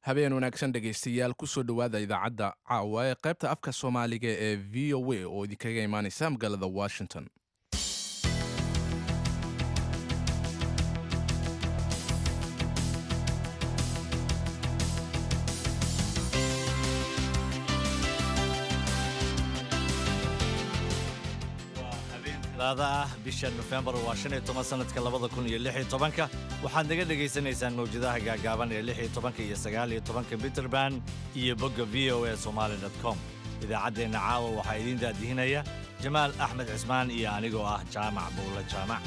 habeen wanaagsan dhegaystayaal kusoo dhowaada idaacadda caawa ee qaybta afka soomaaliga ee v o a oo idinkaga imaanaysa magaalada washington laada ah bisha nofembar waa shan iyo toban sanadka labada kun iyo lix iyo tobanka waxaad naga dhegaysanaysaan mawjadaha gaagaaban ee lix iyo tobanka iyo sagaal iyo tobanka mitrband iyo bogga v o a somaali dot com idaacaddeenna caawa waxaa idiin daadihinaya jamaal axmed cismaan iyo anigoo ah jaamac buulle jaamac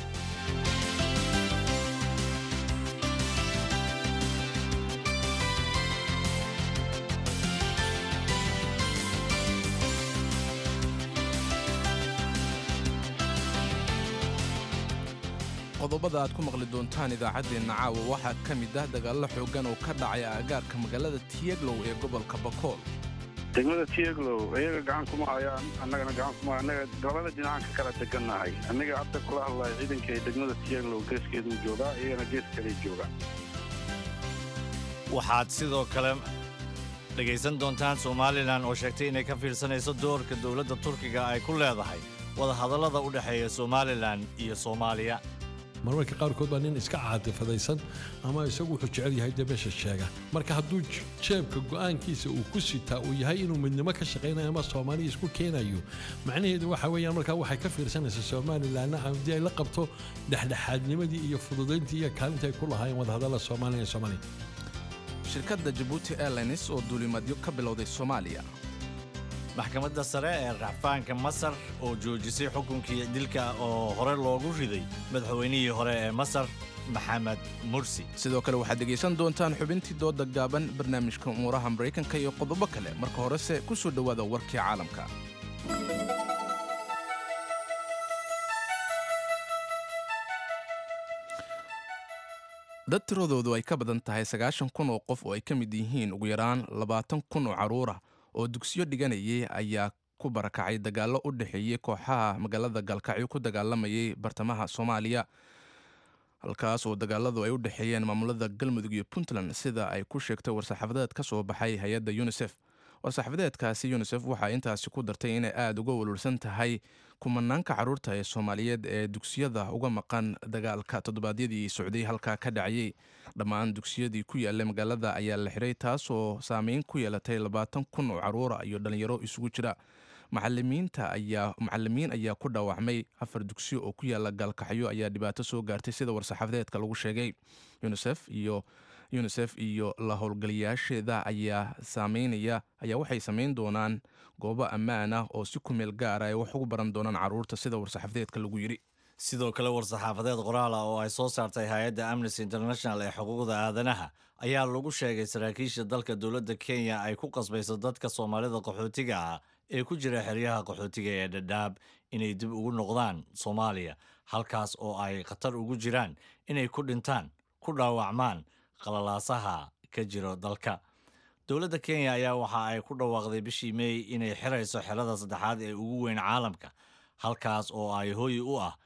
qodobada aad ku maqli doontaan idaacaddeenna caawa waxaa ka mid ah dagaallo xooggan oo ka dhacay aagaarka magaalada tiyeglow ee gobolka bakool degmada tieglow iyaga gacan kuma hayaan annagana gacan kuma annaga labada dhinacaan ka kala degannahay annaga hadda kula hadlaya ciidanka ee degmada tieglow geeskeeduu joogaa iyagana gees kaley joogaan waxaad sidoo kale dhegaysan doontaan somalilan oo sheegtay inay ka fiirsanayso doorka dowladda turkiga ay ku leedahay wadahadallada u dhexeeya somalilan iyo soomaaliya marmarka qaarkood baa nin iska caatifadaysan ama isagu wuxuu jecel yahay dee meesha sheega marka hadduu jeebka go'aankiisa uu ku sitaa uu yahay inuu midnimo ka shaqaynayo ama soomaaliya isku keenayo macnaheedu waxa weeyaan markaa waxay ka fiirsanaysaa somalilanna haddii ay la qabto dhexdhexaadnimadii iyo fududayntii iyo kaalinta ay ku lahaayeen wadahadalla soomaaliya iyo soomaaliya shirkadda jabuuti airlines oo duulimadyo ka bilowday soomaaliya maxkamadda sare ee racfaanka masar oo joojisay xukunkii dilka oo hore loogu riday madaxweynihii hore ee masar maxamed mursi sidoo kale waxaad dhegaysan doontaan xubintii dooda gaaban barnaamijka umuuraha maraykanka iyo qodobo kale marka horese ku soo dhowaada warkii caalamka dad tiradoodu ay ka badan tahay sagaashan kun oo qof oo ay ka mid yihiin ugu yaraan labaatan kun oo carruurah oo dugsiyo dhiganayay ayaa ku barakacay dagaallo u dhexeeyey kooxaha magaalada gaalkacyo ku dagaalamayay bartamaha soomaaliya halkaas oo dagaaladu ay u dhexeeyeen maamulada galmudug iyo puntland sida ay ku sheegtay war-saxaafadeed ka soo baxay hay-adda yunisef war-saxaafadeedkaasi yunisef waxaa intaasi ku dartay inay aada uga walwalsan tahay kumanaanka carruurta ee soomaaliyeed ee dugsiyada uga maqan dagaalka toddobaadyadii socday halkaa ka dhacayay dhammaan dugsiyadii ku yaallay magaalada ayaa la xiray taasoo saameyn ku yeelatay labaatan kun oo carruura iyo dhallinyaro isugu jira macalimiinta ayaa macalimiin ayaa ku dhaawacmay afar dugsiyo oo ku yaalla gaalkaxyo ayaa dhibaato soo gaartay sida war-saxaafadeedka lagu sheegay unisef iyo unisef iyo la howlgaliyaasheeda ayaa saameynaya ayaa waxay samayn doonaan goobo ammaan ah oo si ku meel gaara ay wax ugu baran doonaan carruurta sida war-saxaafadeedka lagu yidhi sidoo kale war-saxaafadeed qoraal ah oo ay soo saartay hay-adda amnesty international ee xuquuqda aadanaha ayaa lagu sheegay saraakiisha dalka dowladda kenya ay ku qasbayso dadka soomaalida qaxootiga ah ee ku jira xeryaha qaxootiga ee dhadhaab inay dib ugu noqdaan soomaaliya halkaas oo ay khatar ugu jiraan inay ku dhintaan ku dhaawacmaan qalalaasaha ka jiro dalka dowladda kenya ayaa waxa ay ku dhawaaqday bishii meey inay xirayso xerada saddexaad ee ugu weyn caalamka halkaas oo ay hooyi u ah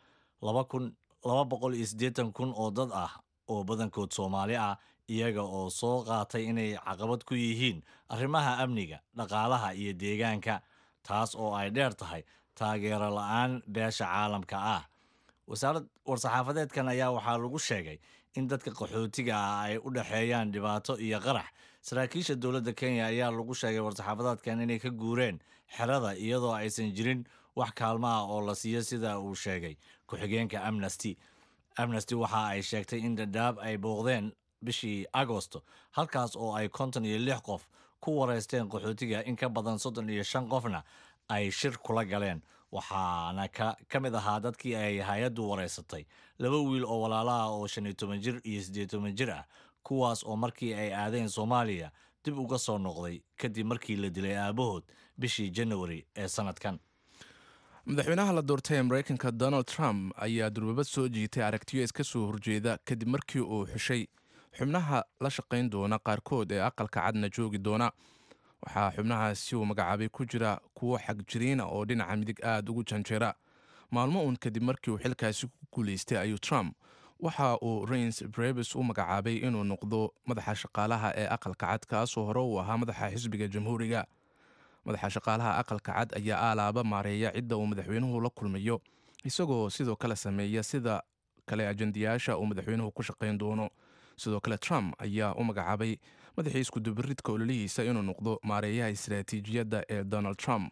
laba boqol iyo siddeetan kun oo dad ah oo badankood soomaali ah iyaga oo soo qaatay inay caqabad ku yihiin arrimaha amniga dhaqaalaha iyo deegaanka taas oo ay dheer tahay taageero la-aan beesha caalamka ah war-saxaafadeedkan ayaa waxaa lagu sheegay in dadka qaxootiga ah ay u dhexeeyaan dhibaato iyo qarax saraakiisha dowladda kenya ayaa lagu sheegay war-saxaafadeedkan inay ka guureen xerada iyadoo aysan jirin wax kaalmo ah oo la siiyo sida uu sheegay ku-xigeenka amnesty amnesty waxa ay sheegtay in dhadhaab ay booqdeen bishii agosto halkaas oo ay konton iyo lix qof ku wareysteen qaxootiga in ka badan soddon iyo shan qofna ay shir kula galeen waxaana ka mid ahaa dadkii ay hay-addu wareysatay laba wiil oo walaalaha oo shan iyo toban jir iyo siddeed toban jir ah kuwaas oo markii ay aadeen soomaaliya dib uga soo noqday kadib markii la dilay aabahood bishii janawari ee sanadkan madaxweynaha la doortay ee maraykanka donald trump ayaa durbabad soo jiitay aragtiyo iska soo horjeeda kadib markii uu xushay xubnaha la shaqayn doona qaarkood ee aqalka cadna joogi doona waxaa xubnahaasi uu magacaabay ku jira kuwo xagjiriina oo dhinaca midig aada ugu janjeera maalmo uun kadib markii uu xilkaasi ku guulaystay ayuu trump waxa uu rains brevis u magacaabay inuu noqdo madaxa shaqaalaha ee aqalka cad kaasoo hore uu ahaa madaxa xisbiga jamhuuriga madaxa shaqaalaha aqalka cad ayaa aalaaba maareeya cidda uu madaxweynuhu la kulmayo isagoo sidoo kale sameeya sida kale ajendayaasha uu madaxweynuhu ku shaqayn doono sidoo kale trump ayaa u magacaabay madaxii iskudubiridka ololihiisa inuu noqdo maareeyaha istaraatiijiyadda ee donald trump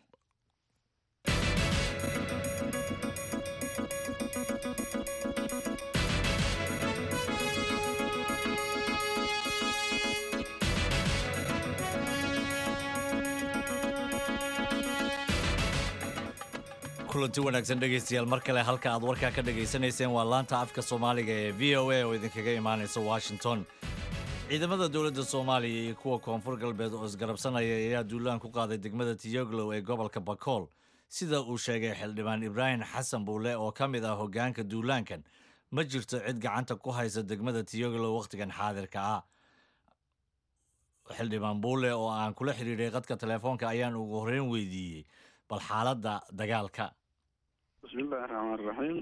kulanti wanaagsan dhegaystayaal mar kale halka aad warkaa ka dhegaysanayseen waa laanta afka soomaaliga ee v o a oo idinkaga imaanaysa washington ciidamada dowladda soomaaliya iyo kuwa koonfur galbeed oo isgarabsanaya ayaa duulaan ku qaaday degmada tiyoglow ee gobolka bakool sida uu sheegay xildhibaan ibraahim xasan buule oo ka mid ah hoggaanka duulaankan ma jirto cid gacanta ku haysa degmada tiyoglow wakhtigan xaadirka ah xildhibaan buule oo aan kula xiriiray qadka telefoonka ayaan ugu horreyn weydiiyey bal xaaladda dagaalka bismillahi raxmaan raxiim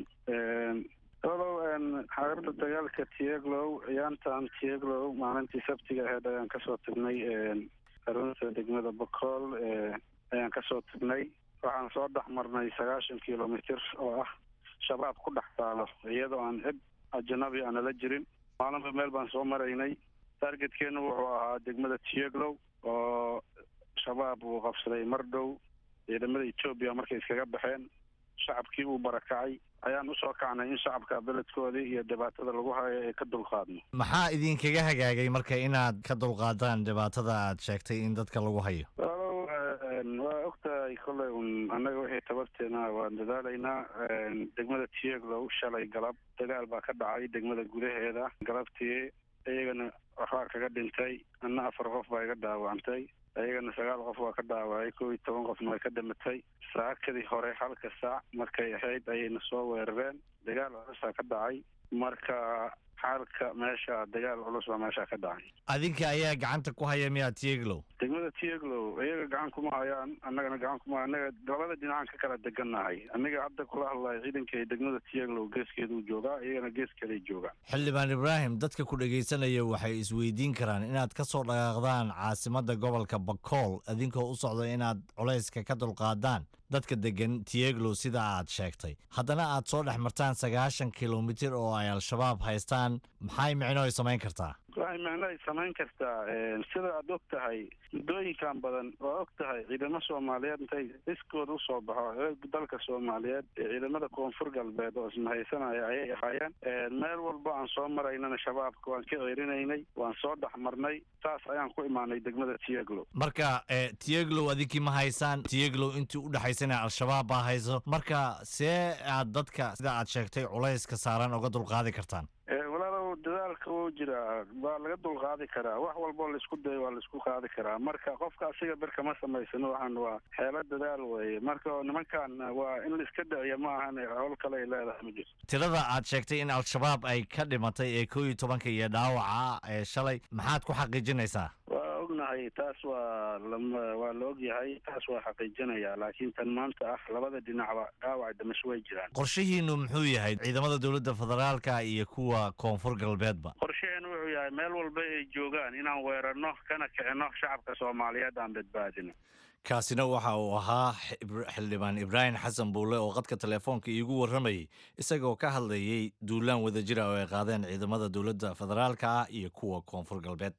olow xaaladda dagaalka tieglow ciyaantan tieglow maalintii sabtiga aheyd ayaan kasoo tagnay xarunta degmada bacool ayaan kasoo tagnay waxaan soo dhex marnay sagaashan kilomitr oo ah shabaab ku dhex taalo iyadoo aan cid ajanabi aanala jirin maalinba meel baan soo maraynay targetkeenu wuxuu ahaa degmada tieglow oo shabaab uu qabsaday mar dhow ciidamada etoobiya markay iskaga baxeen shacabkii uu barakacay ayaan usoo kacnay in shacabka beledkoodii iyo dhibaatada lagu hayo ay ka dulqaadno maxaa idinkaga hagaagay marka inaad ka dulqaadaan dhibaatada aad sheegtay in dadka lagu hayo walow waa ogtahay kolley un annaga wixii tabarteena waan dadaalaynaa degmada tieglow shalay galab dagaal baa ka dhacay degmada gudaheeda galabtii iyagana waxbaa kaga dhintay anna afar qof baa iga dhaawacantay iyagana sagaal qof waa ka dhaawacay kow iyo toban qofna way ka dhimatay saakadii hore halka saac markay ahayd ayayna soo weerareen dagaal culusaa ka dhacay marka xaalka meesha dagaal culus baa meesha ka dhacay adinka ayaa gacanta ku haya miyaa tieglow degmada tieglow iyaga gacan kuma hayaan annagana gacan kuma annaga labada dhinacaan ka kala degannahay aniga hadda kula hadlayo ciidanka degmada tieglow geeskeeduu joogaa iyagana gees kaley joogaan xildhibaan ibraahim dadka ku dhegaysanaya waxay isweydiin karaan inaad ka soo dhaqaaqdaan caasimadda gobolka bakool idinkoo u socdo inaad culayska ka dulqaadaan dadka degan tieglow sida aad sheegtay haddana aad soo dhex martaan sagaashan kilomitir oo ay al-shabaab haystaan maxay micno ay samayn kartaa waxay micno ay samayn kartaa sida aad og tahay muddooyinkan badan waa og tahay ciidamo soomaaliyeed intay iskooda usoo baxo dalka soomaaliyeed ee ciidamada koonfur galbeed oo ismahaysanaya ayay ahaayeen meel walba aan soo maraynana shabaabka waan ka ceerinaynay waan soo dhex marnay saas ayaan ku imaanay degmada tieglow marka tieglow adinkii ma haysaan tieglow intii u dhexaysana al-shabaab baa hayso marka see aad dadka sida aad sheegtay culayska saaran uga dulqaadi kartaan walaalow dadaalka wuu jiraa waa laga dulqaadi karaa wax walboo laisku dayo waa laisku qaadi karaa marka qofka asiga bir kama samaysano waxaan waa xeelo dadaal weeye marka nimankan waa in laiska dhiciyo ma ahan howl kale ay leedahay ma jirto tirada aad sheegtay in al-shabaab ay ka dhimatay ee koo iyo tobanka iyo dhaawaca ee shalay maxaad ku xaqiijinaysaa waa ognahay taas waa waa la ogyahay taas waa xaqiijinaya laakiin tan maanta ah labada dhinacba dhaawac dhimasho way jiraan qorshihiinu muxuu yahay ciidamada dowladda federaalka iyo kuwa koonfur galbeedba qorshaheenu wuxuu yahay meel walba ay joogaan inaan weerarno kana kicino shacabka soomaaliyeed aan badbaadino kaasina waxa uu ahaa xildhibaan ibraahim xasan buule oo qadka telefoonka iigu warramayay isagoo ka hadlayay duulaan wadajira oo ay qaadeen ciidamada dowladda federaalka ah iyo kuwa koonfur galbeed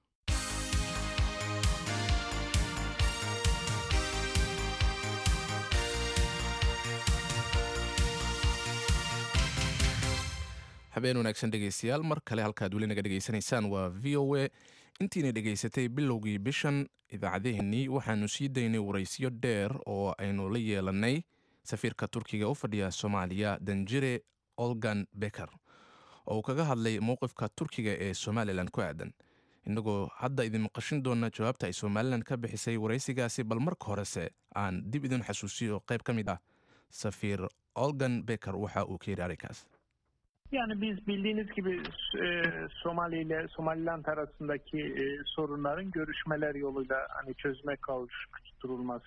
habeen wanaagsan dhegaystayaal mar kale halkaad weli naga dhegaysanaysaan waa v o a intiina dhegaysatay bilowgii bishan idaacadeennii waxaanu sii daynay waraysyo dheer oo aynu la yeelanay safiirka turkiga u fadhiya soomaaliya danjire olgan beker oo uu kaga hadlay mowqifka turkiga ee somalilan ku aadan innagoo hadda idin maqashin doona jawaabta ay somalilan ka bixisay waraysigaasi bal marka horese aan dib idin xasuusiyo qayb ka mid ah safiir olgan beker waxa uu ka yidhi arrinkaas Yani biz bildiğiniz gibi e, Somali ile Somaliland arasındaki e, sorunların görüşmeler yoluyla hani çözüme kavuşturulması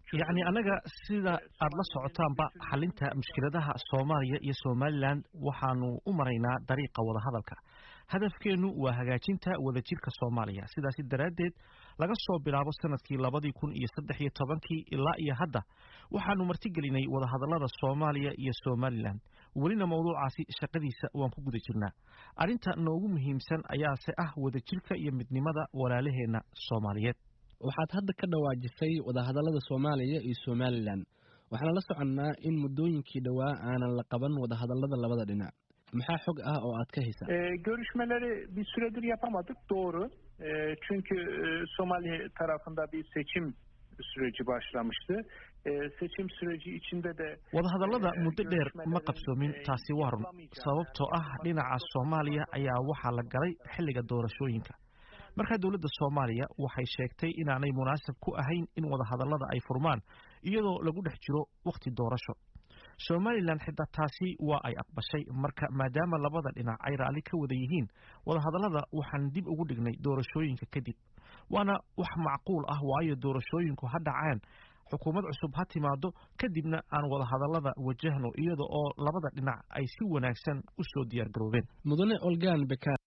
yacni annaga sida aada la socotaanba xalinta mushkiladaha soomaaliya iyo somalilan waxaanu u maraynaa dariiqa wadahadalka hadafkeennu waa hagaajinta wadajirka soomaaliya sidaasi daraaddeed laga soo bilaabo sanadkii labadii kun iyo saddex iyo tobankii ilaa iyo hadda waxaanu martigelinay wadahadallada soomaaliya iyo somalilan welina mawduucaasi shaqadiisa waan ku guda jirnaa arrinta noogu muhiimsan ayaase ah wadajirka iyo midnimada walaalaheenna soomaaliyeed waxaad hadda ka dhawaajisay wadahadallada soomaaliya iyo somalilan waxaana la soconnaa in muddooyinkii dhowaa aanan la qaban wadahadallada labada dhinac maxaa xog ah oo aad ka haysaa Ee, görüşmeleri bir süredir yapamadık doğru. Ee, çünkü e, Somali tarafında bir seçim süreci başlamıştı. Ee, seçim süreci içinde de wadahadallada Ee, muddo dheer ma görüşmelerin, qabsoomin ee, taasi waa run yapılamayacağını, sababtoo ah dhinaca soomaaliya ayaa waxaa la galay xilliga doorashooyinka markaa dowladda soomaaliya waxay sheegtay inaanay munaasab ku ahayn in wadahadallada ay furmaan iyadoo lagu dhex jiro wakhti doorasho somalilan xitaa taasi waa ay aqbashay marka maadaama labada dhinac ay raalli ka wada yihiin wadahadallada waxaan dib ugu dhignay doorashooyinka kadib waana wax macquul ah waayo doorashooyinku ha dhacaan xukuumad cusub ha timaado kadibna aan wadahadallada wajahno iyada oo labada dhinac ay si wanaagsan u soo diyaargaroobeen mudane olgaan bekaar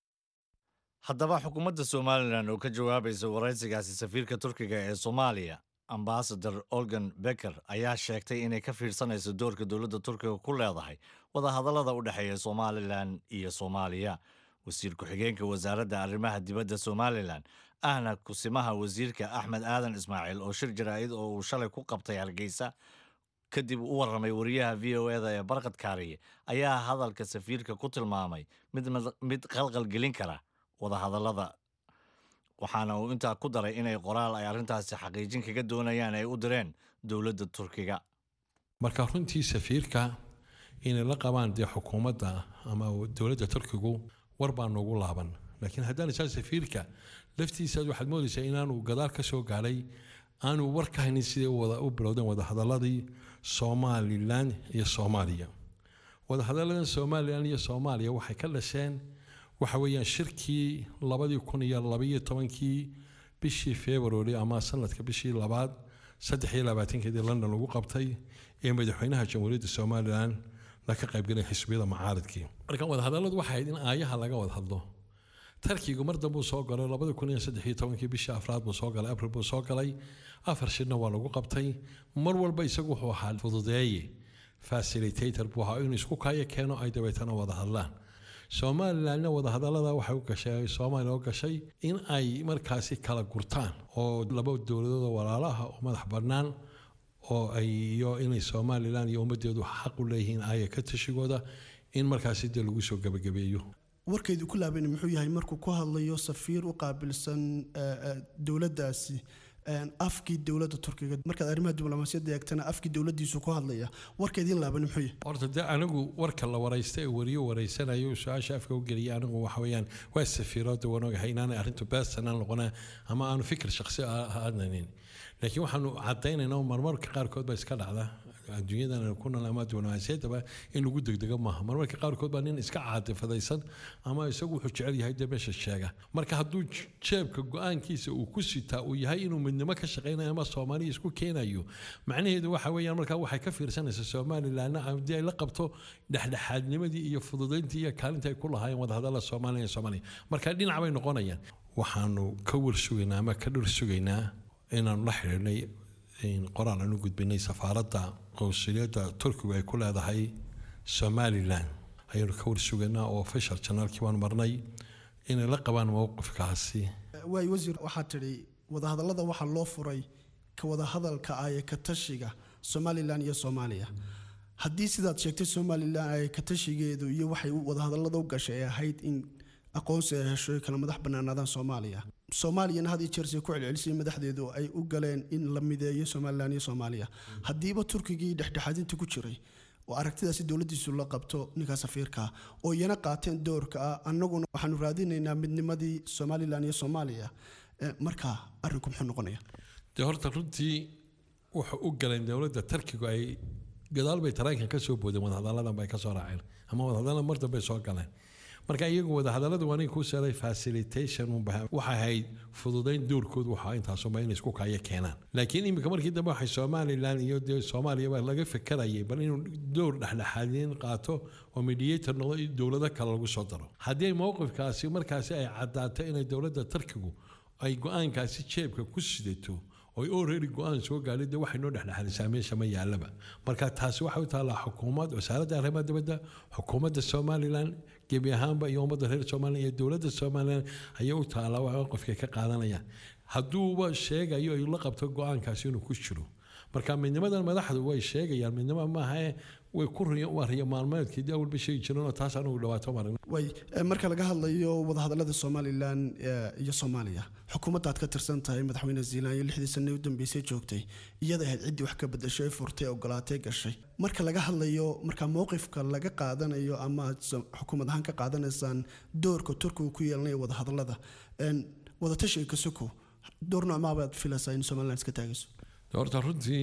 haddaba xukuumadda somalilan oo ka jawaabaysa waraysigaasi safiirka turkiga ee soomaaliya ambasador olgan becker ayaa sheegtay inay ka fiirsanayso doorka dowladda turkiga ku leedahay wadahadallada u dhexeeya somalilan iyo soomaaliya wasiir ku-xigeenka wasaaradda arrimaha dibadda somalilan ahna kusimaha wasiirka axmed aadan ismaaciil oo shir jaraa'id oo uu shalay ku qabtay hargeysa kadib u warramay wariyaha v o eda ee barkad kaariye ayaa hadalka safiirka ku tilmaamay mid mid qalqalgelin kara wadahadallada waxaana uu intaa ku daray inay qoraal ay arrintaasi xaqiijin kaga doonayaan ay u direen dowladda turkiga marka runtii safiirka inay la qabaan dee xukuumadda ama dowladda turkigu war baa noogu laaban laakiin haddaan isaa safiirka laftiisa waxaad moodaysaa inaanu gadaal ka soo gaadhay aanu war ka haynin siday u wada- u bilowdeen wadahadaladii somalilan iyo soomaaliya wadahadalladan somalilan iyo soomaaliya waxay ka dhasheen waxa weeyaan shirkii labadii kun iyo labaiyo tobankii bishii february ama sanadka bishii labaad saddex iyo labaatankeedii london lagu qabtay ee madaxweynaha jamhuuriyadda somalilan laga qaybgalay xisbiyada mucaaradkii marka wadahadalladu waxay ahayd in aayaha laga wada hadlo tarkigu mar dambuu soo galay labada kun iyo saddex iyo tobankii bishii afraad buu soo galay abril buu soo galay afar shirna waa lagu qabtay mar walba isagu wuxuu ahaa fududeeye facilitator buu ahaa inuu isku kaayo keeno ay dabeetana wada hadlaan somalilanna wadahadallada waxay u gashay soomaaliya u gashay in ay markaasi kala gurtaan oo laba dowladood walaalo ah oo madax bannaan oo ay iyo inay somalilan iyo ummaddeedu xaq u leeyihiin aaya ka tashigooda in markaasi dee lagu soo gebagabeeyo warkeedu ku laaban muxuu yahay markuu ku hadlayo safiir u qaabilsan eh, eh, dowladdaasi eh, afkii dowladda turkiga markaad arrimaha diblomaasiyadda eegtana afkii dowladdiisu ku hadlaya warkeediin laaban muxuu yahay horta dee anigu warka la waraysta ee wariyo waraysanayo su-aasha afka u geliyay anigu waxa weeyaan waa safiirooda waan ogahay inaanay arrintu beersanaan noqona ama aanu fikir shakhsi aadnanin laakiin waxaanu cadaynaynaa marmarka qaarkood baa iska dhacda adduunyadan aynu ku nool ama diblomaasiyaddaba in lagu degdego maaha marmarka qaarkood baa nin iska caatifadaysan ama isagu wuxuu jecel yahay dee meesha sheega marka hadduu j- jeebka go-aankiisa uu ku sitaa uu yahay inuu midnimo ka shaqaynayo ama soomaaliya isku keenayo macnaheedu waxa weeyaan markaa waxay ka fiirsanaysaa somalilanna haddii ay la qabto dhexdhexaadnimadii iyo fududayntii iyo kaalinta ay ku lahaayeen wadahadalla soomaaliya iyo soomaaliya marka dhinac bay noqonayaan waxaanu ka warsugaynaa ama ka dhur sugaynaa inaanu la xidhiidhnay in qoraal aan u gudbinay safaaradda qowsuliyadda turkigu ay ku leedahay somalilan ayaanu ka warsugaynaa oo official janaalkii baan marnay inay la qabaan mowqifkaasi waay wasiir waxaa tidhi wadahadallada waxaa loo furay ka wadahadalka aya ka tashiga somalilan iyo soomaaliya haddii sidaad sheegtay somalilan aya ka tashigeedu iyo waxay u- wadahadallada u gashay ay ahayd in aqoonsi ay hesho ay kala madax bannaanaadaan soomaaliya soomaaliyana had iyo jeer say ku celcelisay madaxdeedu ay u galeen in la mideeyo somalilan iyo soomaaliya haddiiba turkigii dhexdhexaadinta ku jiray oo aragtidaasi dowladdiisu la qabto ninkaa safiirka oo iyana qaateen doorka ah annaguna waxaanu raadinaynaa midnimadii somalilan iyo soomaaliya Eh, marka arrinku muxuu noqonaya dee horta runtii wuxuu u galeen dowladda tarkigu ay gadaal bay tareenkan ka soo boodeen wadahadalladan bay ka soo raaceen ama wadahadalladan mar dambe soo galeen marka iyagu wadahadallada waa nin ku saray facilitation waxay ahayd fududayn doorkoodu waxaa intaasuma inay isku kaya keenaan laakiin iminka markii dambe waxay somalilan iyo dee soomaaliya baa laga fekerayay bal inuu door dhexdhexaadin qaato oo mediator noqdo in dowlado kale lagu soo daro haddii mowqifkaasi markaasi ay caddaato inay dowladda turkigu ay go-aankaasi jeebka ku sidato oy already go-aan soo gaadhay dee waxay noo dhexdhexaadisaa meesha ma yaalaba marka taasi waxay u taallaa xukuumad wasaaradda arrimaha dibadda xukuumadda somalilan gebi ahaanba iyo ummadda reer somalilan iyo dowladda somalilan ayay u taallaa waa qofkay ka qaadanayaan hadduuba sheegayo ay la qabto go-aankaasi inuu ku jiro marka midnimadan madaxdu way sheegayaan midnimo maaha way ku waa riyo maalmeedkii dee awalba sheegi jireen oo taas anugu dhawaato marin way marka laga hadlayo wadahadallada somalilan iyo soomaaliya xukuumadda aad ka tirsan tahay madaxweyne zealand iyo lixdii sane u dambeysay joogtay iyada ahayd ciddii wax ka bedasho ee furtay ogolaatay gashay marka laga hadlayo marka mowqifka laga qaadanayo ama aad xukuumad ahaan ka qaadanaysaan doorka turkiga ku yeelanayo wadahadallada wadatashiga kasuko door noocmaabaad filaysaa in somaliland iska taagayso horta runtii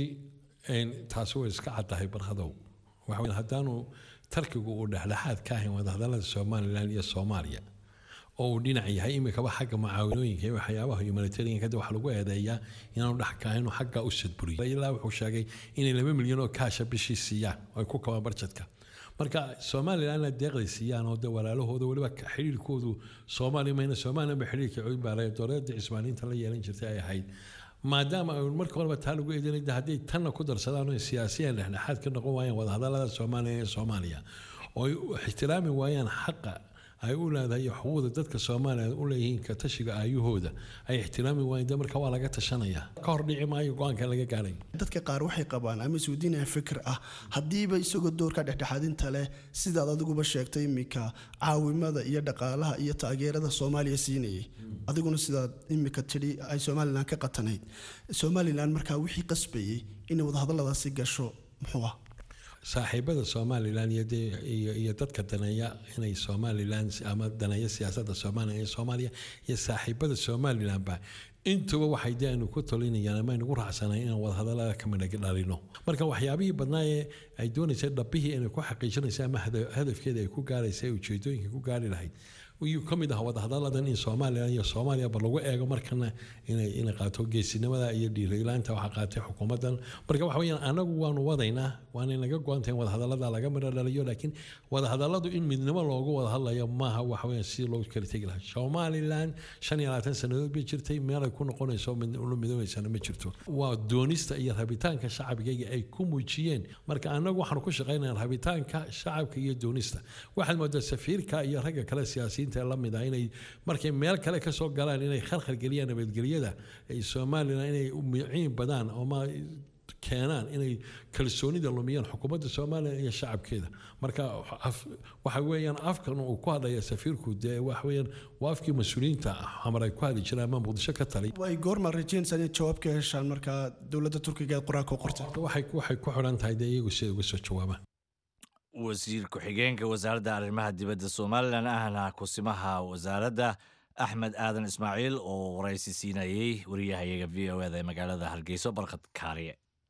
taasi way iska caddahay barhadow waxa haddaanu tarkigu uu dhexdhexaad ka ahayn wadahadallada somalilan iyo soomaaliya oo uu dhinac yahay imikaba xagga mucaawanooyinka iyo waxyaabaha humanitarianka de waxaa lagu eedeeyaa inaanu dhex ka ahayn xagga u sadburiyo ilaa wuxuu sheegay inay laba milyan oo kaasha bishii siiyaan oo ay ku kabaan barjadka marka somalilanna deeqday siiyaan oo de walaalahooda weliba xidhiirkoodu soomaaliya mayna somalilan ba xidhiirka cudbaaraya dowladda cismaaniinta la yeelan jirtay ay ahayd maadaama ay marka horeba taa lagu eedanay hadday tanna ku darsadaan oo siyaasiyan dhexdhexaad ka noqon waayaan wadahadallada soomaaliya ee soomaaliya oo ay ixtiraami waayaan xaqa ay u leedahay iyo xuquuqda dadka soomaaliya u leeyihiin ka tashiga aayahooda ay ixtiraami waayeen de marka waa laga tashanaya ka hor dhici maayo go-aanka laga gaadhay dadka qaar waxay qabaan ama isweydiinaya fikir ah haddiiba isagoo doorka dhexdhexaadinta leh sidaad adiguba sheegtay imika caawimada iyo dhaqaalaha iyo taageerada soomaaliya siinayay adiguna sidaad imika tidhi ay somalilan ka qatanayd somalilan markaa wixii qasbayay inay wadahadalladaasi gasho muxuu ah saaxiibada somalilan iyo dadka daneeya inay somalilan ama daneeya siyaasadda soomaaliya iyo soomaaliya iyo saaxiibada somalilanba intuba waxay de aynu ku talinayaan ama aynugu raacsanayn inaan wadahadallada ka midha dhalino marka waxyaabihii badnaa ee ay doonaysay dhabbihii inay ku xaqiijinaysa ama hadafkeeda ay ku gaaraysa ujeedooyinka ku gaari lahayd ayuu ka mid ahaa wadahadalladan in somalilan iyo soomaaliyaba lagu eego markana inay inay qaato geesinimada iyo dhiirilaanta waxaa qaatay xukuumaddan marka waxa weyaan anagu waanu wadaynaa waana naga go-antay in wadahadallada laga midho dhaliyo laakiin wadahadalladu in midnimo loogu wadahadlayo maaha waxa weyaan si loogu kala tegi lahaa somalilan shan iyo labaatan sannadood bay jirtay meelay ku noqonayso ula midoobaysana ma jirto waa doonista iyo rabitaanka shacabigayga ay ku muujiyeen marka anagu waxaanu ku shaqaynaya rabitaanka shacabka iyo doonista waxaad moodaa safiirka iyo ragga kale siyaasiyiin lamid ah inay markay meel kale ka soo galaan inay khalkhal geliyaan nabadgelyada ay somalilan inay miciin badaan ama keenaan inay kalsoonida lumiyaan xukuumadda somalilan iyo shacabkeeda marka waxa weeyaan afkan uu ku hadlaya safiirku dee waxa weeyaan waa afkii mas-uuliyiinta xamar ay ku hadli jireen ama muqdisho ka talay way goorma rajaynaysaa inay jawaab ka heshaan markaa dowladda turkiga ee qoraalka u qortay waxay waxay ku xidhan tahay dee iyagu si ay uga soo jawaabaan wasiir ku-xigeenka wasaaradda arrimaha dibadda somalilan ahna kusimaha wasaaradda axmed aadan ismaaciil oo waraysi siinayey wariyahayaga v o eda ee magaalada hargeyso barkad kaariye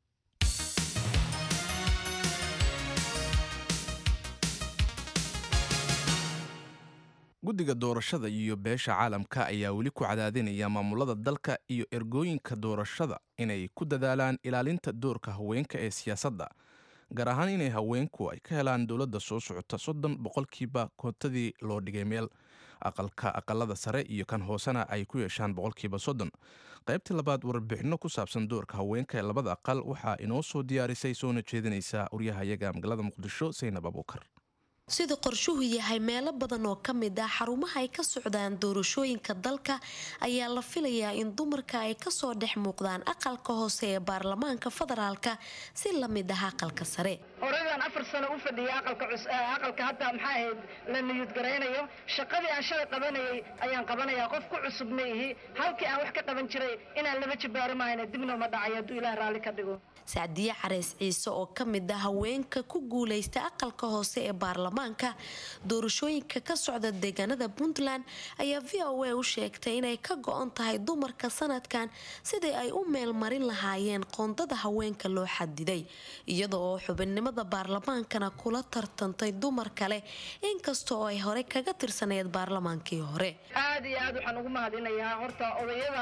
guddiga doorashada iyo beesha caalamka ayaa weli ku cadaadinaya maamulada dalka iyo ergooyinka doorashada inay ku dadaalaan ilaalinta doorka haweenka ee siyaasadda gaar ahaan inay haweenku ay ka helaan dowladda soo socota soddon boqolkiiba koontadii loo dhigay meel aqalka aqalada sare iyo kan hoosena ay ku yeeshaan boqolkiiba soddon qaybtii labaad warbixinno ku saabsan doorka haweenka ee labada aqal waxaa inoo soo diyaarisay soona jeedinaysa waryahayaga magaalada muqdisho saynab abuukar sida qorshuhu yahay meelo badan oo ka mid ah xarumaha ay ka socdaan doorashooyinka dalka ayaa la filayaa in dumarka ay kasoo dhex muuqdaan aqalka hoose ee baarlamaanka federaalka si la mid ah aqalka sare horeydaan afar sano u fadhiyay aqalka hadda maxaa ahayd la niyadgaraynayo shaqadii aan shalay qabanayay ayaan qabanayaa qof ku cusub ma ihi halkii aan wax ka qaban jiray inaan laba jibaaro mahayna dibna uma dhacayo hadduu ilaah raalli ka dhigo sacdiye careys ciise oo ka mid ah haweenka ku guulaysta aqalka hoose ee baarlamaanka doorashooyinka ka socda deegaanada puntland ayaa v o a u sheegtay inay ka go-on tahay dumarka sanadkan sidii ay u meel marin lahaayeen qoondada haweenka loo xadiday iyada oo xubinnimo xubinimada baarlamaankana kula tartantay dumar kale inkasta oo ay hore kaga tirsaneyd baarlamaankii hore aad iyo aad waxaan ugu mahadinayaa horta odayada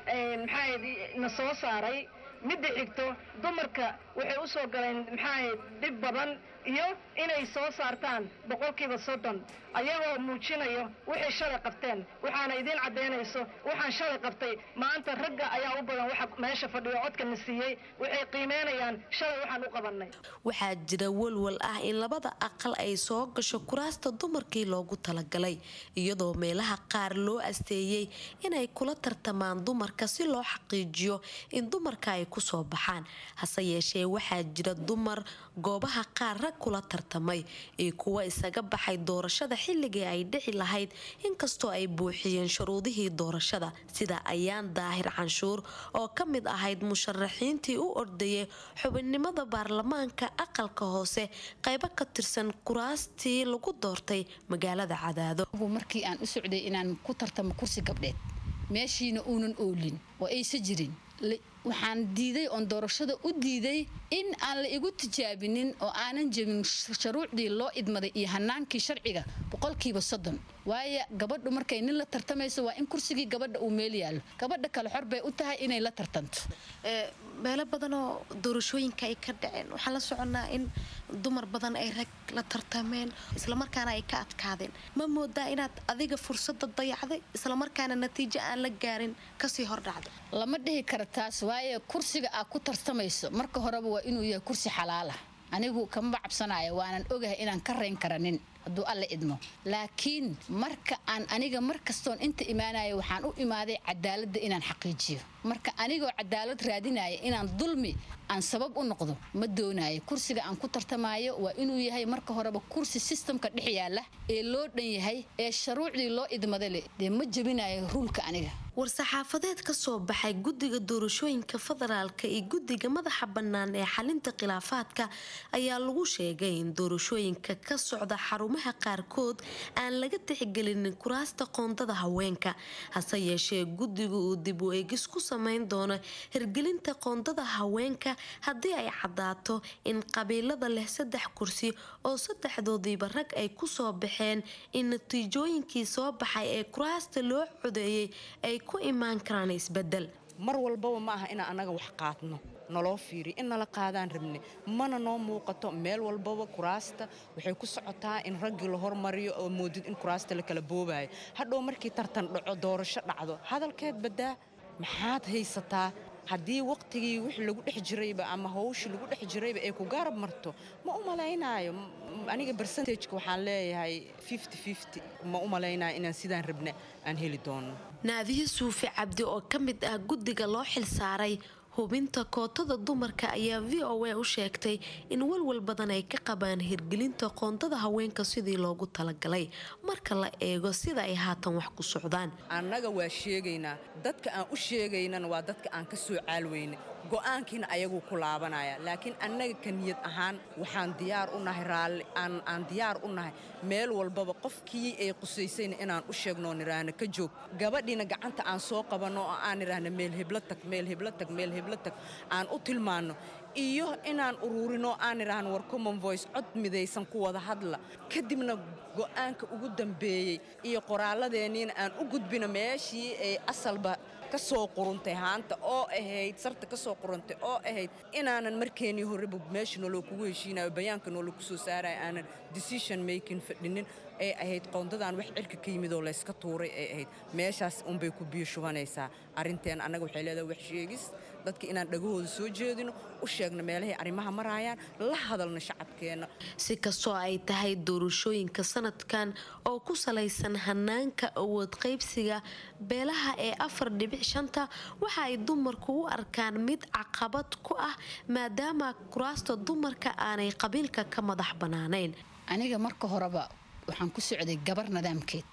maxaa na soo saaray midda xigto dumarka waxay u soo galeen maxaa dhib badan iyo inay soo saartaan boqolkiiba soddon ayagoo muujinayo waxay shalay qabteen waxaana idiin caddaynayso waxaan shalay qabtay maanta ragga ayaa u badan waxa meesha fadhiyo codka na siiyey waxay qiimeynayaan shalay waxaan u qabannay waxaa jira walwal ah in labada aqal ay soo gasho kuraasta dumarkii loogu talagalay iyadoo meelaha qaar loo asteeyey inay kula tartamaan dumarka si loo xaqiijiyo in dumarka ay kusoo baxaan hase yeeshee waxaa jira dumar goobaha qaar rag kula tartamay iyo kuwa isaga baxay doorashada xilligii ay dhici lahayd inkastoo ay buuxiyeen shuruudihii doorashada sida ayaan daahir canshuur oo ka mid ahayd musharaxiintii u ordayay xubinnimada baarlamaanka aqalka hoose qaybo ka tirsan kuraastii lagu doortay magaalada cadaado markii aan u socday inaan ku tartamo kursi gabdheed meeshiina uunan oolin oo aysa jirin waxaan diiday oon doorashada u diiday in aan la igu tijaabinin oo aanan jebin shuruucdii loo idmaday iyo hanaankii sharciga boqolkiiba soddon waayo gabadhu markay nin la tartamayso waa in kursigii gabadha uu meel yaallo gabadha kale xor bay u tahay inay la tartanto meelo badanoo doorashooyinka ay ka dhaceen waxaan la soconnaa in dumar badan ay rag la tartameen islamarkaana ay ka adkaadeen ma moodaa inaad adiga fursada dayacday islamarkaana natiijo aan la gaarin kasii hordhacda lama dhihi kara taas waayo kursiga aad ku tartamayso marka horeba waa inuu yahay kursi xalaala anigu kama cabsanayo waanan ogahay inaan ka rayn karanin hadduu alle idmo laakiin marka aan aniga mar kastoon inta imaanayo waxaan u imaaday cadaaladda inaan xaqiijiyo marka anigoo cadaalad raadinaya inaan dulmi aan sabab u noqdo ma doonayo kursiga aan ku tartamayo waa inuu yahay marka horeba kursi sistamka dhex yaala ee loo dhan yahay ee sharuucdii loo idmada leh dee ma jebinayo ruulka aniga war-saxaafadeed ka soo baxay guddiga doorashooyinka federaalka iyo guddiga madaxa bannaan ee xalinta khilaafaadka ayaa lagu sheegay in doorashooyinka ka socda xarumaha qaarkood aan laga tixgelinin kuraasta qoondada haweenka hase yeeshee guddiga uu dib u eegis ku samayn doono hirgelinta qoondada haweenka haddii ay caddaato in qabiilada leh saddex kursi oo saddexdoodiiba rag ay ku soo baxeen in natiijooyinkii soo baxay ee kuraasta loo codeeyey ay ku imaan karaan isbedel mar walbaba ma aha inaan annaga wax qaadno naloo fiiriyo in nala qaadaan rabne mana noo muuqato meel walbaba kuraasta waxay ku socotaa in raggii la hormariyo oo moodid in kuraasta la kala boobayo hadhow markii tartan dhaco doorasho dhacdo hadalkeed baddaa maxaad haysataa haddii waqtigii wix lagu dhex jirayba ama hawshii lagu dhex jirayba ay ku gaarab marto ma u malaynaayo aniga bersentajka waxaan leeyahay ma u malaynaayo inaan sidaan rabna aan heli doono naadiye suufi cabdi oo ka mid ah guddiga loo xilsaaray hubinta kootada dumarka ayaa v o a u sheegtay in walwal badan ay ka qabaan hirgelinta qoondada haweenka sidii loogu talagalay marka la eego sida ay haatan wax ku socdaan annaga waa sheegaynaa dadka aan u sheegaynana waa dadka aan ka soo caalweyna go'aankiina ayaguu ku laabanaya laakiin annaga ka niyad ahaan waxaan diyaar u nahay raalli aan diyaar u nahay meel walbaba qofkii ay qusaysayna inaan u sheegnoo nidhaahna ka joog gabadhiina gacanta aan soo qabanno oo aan nidhaahna meel heblo tag meel heblo tag meel heblo tag aan u tilmaanno iyo inaan ururinoo aan nidhaahno war common voice cod midaysan ku wada hadla kadibna go'aanka ugu dambeeyey iyo qoraalladeenniina aan u gudbino meeshii ay asalba kasoo quruntay haanta oo ahayd sarta kasoo quruntay oo ahayd inaanan markeenii horeba meesha nooloo kugu heshiinayo bayaanka nooloo kusoo saaraya aanan decision making fadhinin ay ahayd qoondadan wax cirka ka yimid oo layska tuuray ay ahayd meeshaas unbay ku biyo shubanaysaa arrinteen annaga waxay leedahay wax sheegis dadka inaan dhagahooda soo jeedino u sheegno meelahay arrimaha maraayaan la hadalno shacabkeenna si kastoo ay tahay doorashooyinka sanadkan oo ku salaysan hanaanka awood qaybsiga beelaha ee afar dhibic shanta waxa ay dumarku u arkaan mid caqabad ku ah maadaama kuraasta dumarka aanay qabiilka ka madax bannaanayn aniga marka horeba waxaan ku socday gabar nidaamkeed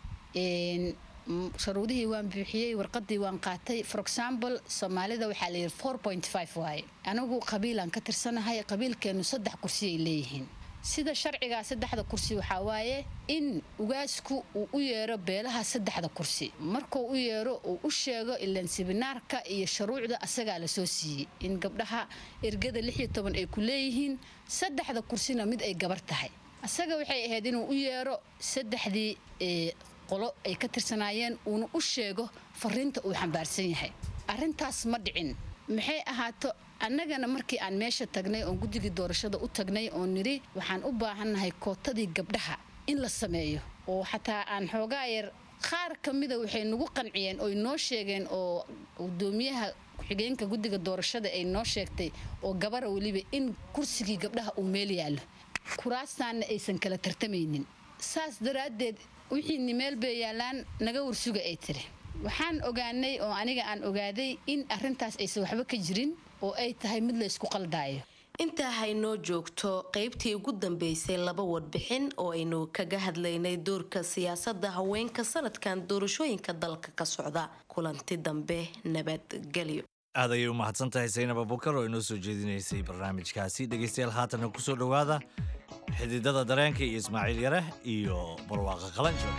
sharuudihii waan buuxiyey warqadii waan qaatay for example soomaalida waxaa layidhi four point five waaye anigu qabiilaan ka tirsanahay qabiilkeennu saddex kursi ay leeyihiin sida sharcigaa saddexda kursi waxaa waaye in ugaasku uu u yeero beelaha saddexda kursi markuu u yeero uu u sheego ilaan sibinaarka iyo shuruucda asagaa lasoo siiyey in gabdhaha ergada lix iyo toban ay ku leeyihiin saddexda kursina mid ay gabar tahay asaga waxay ahayd inuu u yeero saddexdii qolo ay ka tirsanaayeen uuna u sheego fariinta uu xambaarsan yahay arrintaas ma dhicin maxay ahaato annagana markii aan meesha tagnay oon guddigii doorashada u tagnay oo nidhi waxaan u baahannahay kootadii gabdhaha in la sameeyo oo xataa aan xoogaa yar qaar ka mida waxay nagu qanciyeen oy noo sheegeen oo gudoomiyaha ku-xigeenka guddiga doorashada ay noo sheegtay oo gabara weliba in kursigii gabdhaha uu meel yaallo kuraastaanna aysan kala tartamaynin saas daraaddeed wixiini meel bay yaallaan naga warsuga ay tiri waxaan ogaanay oo aniga aan ogaaday in arrintaas aysan waxba ka jirin oo ay tahay mid la ysku qaldaayo intaa haynoo joogto qaybtii ugu dambeysay laba warbixin oo aynu kaga hadlaynay doorka siyaasadda haweenka sanadkan doorashooyinka dalka ka socda kulanti dambe nabadgelyo aad ayay u mahadsan tahay saynab abukar oo inoo soo jeedinaysay barnaamijkaasi dhegaystayaal haatana ku soo dhowaada xididada dareenka iyo ismaaciil yare iyo barwaaqa qalanjo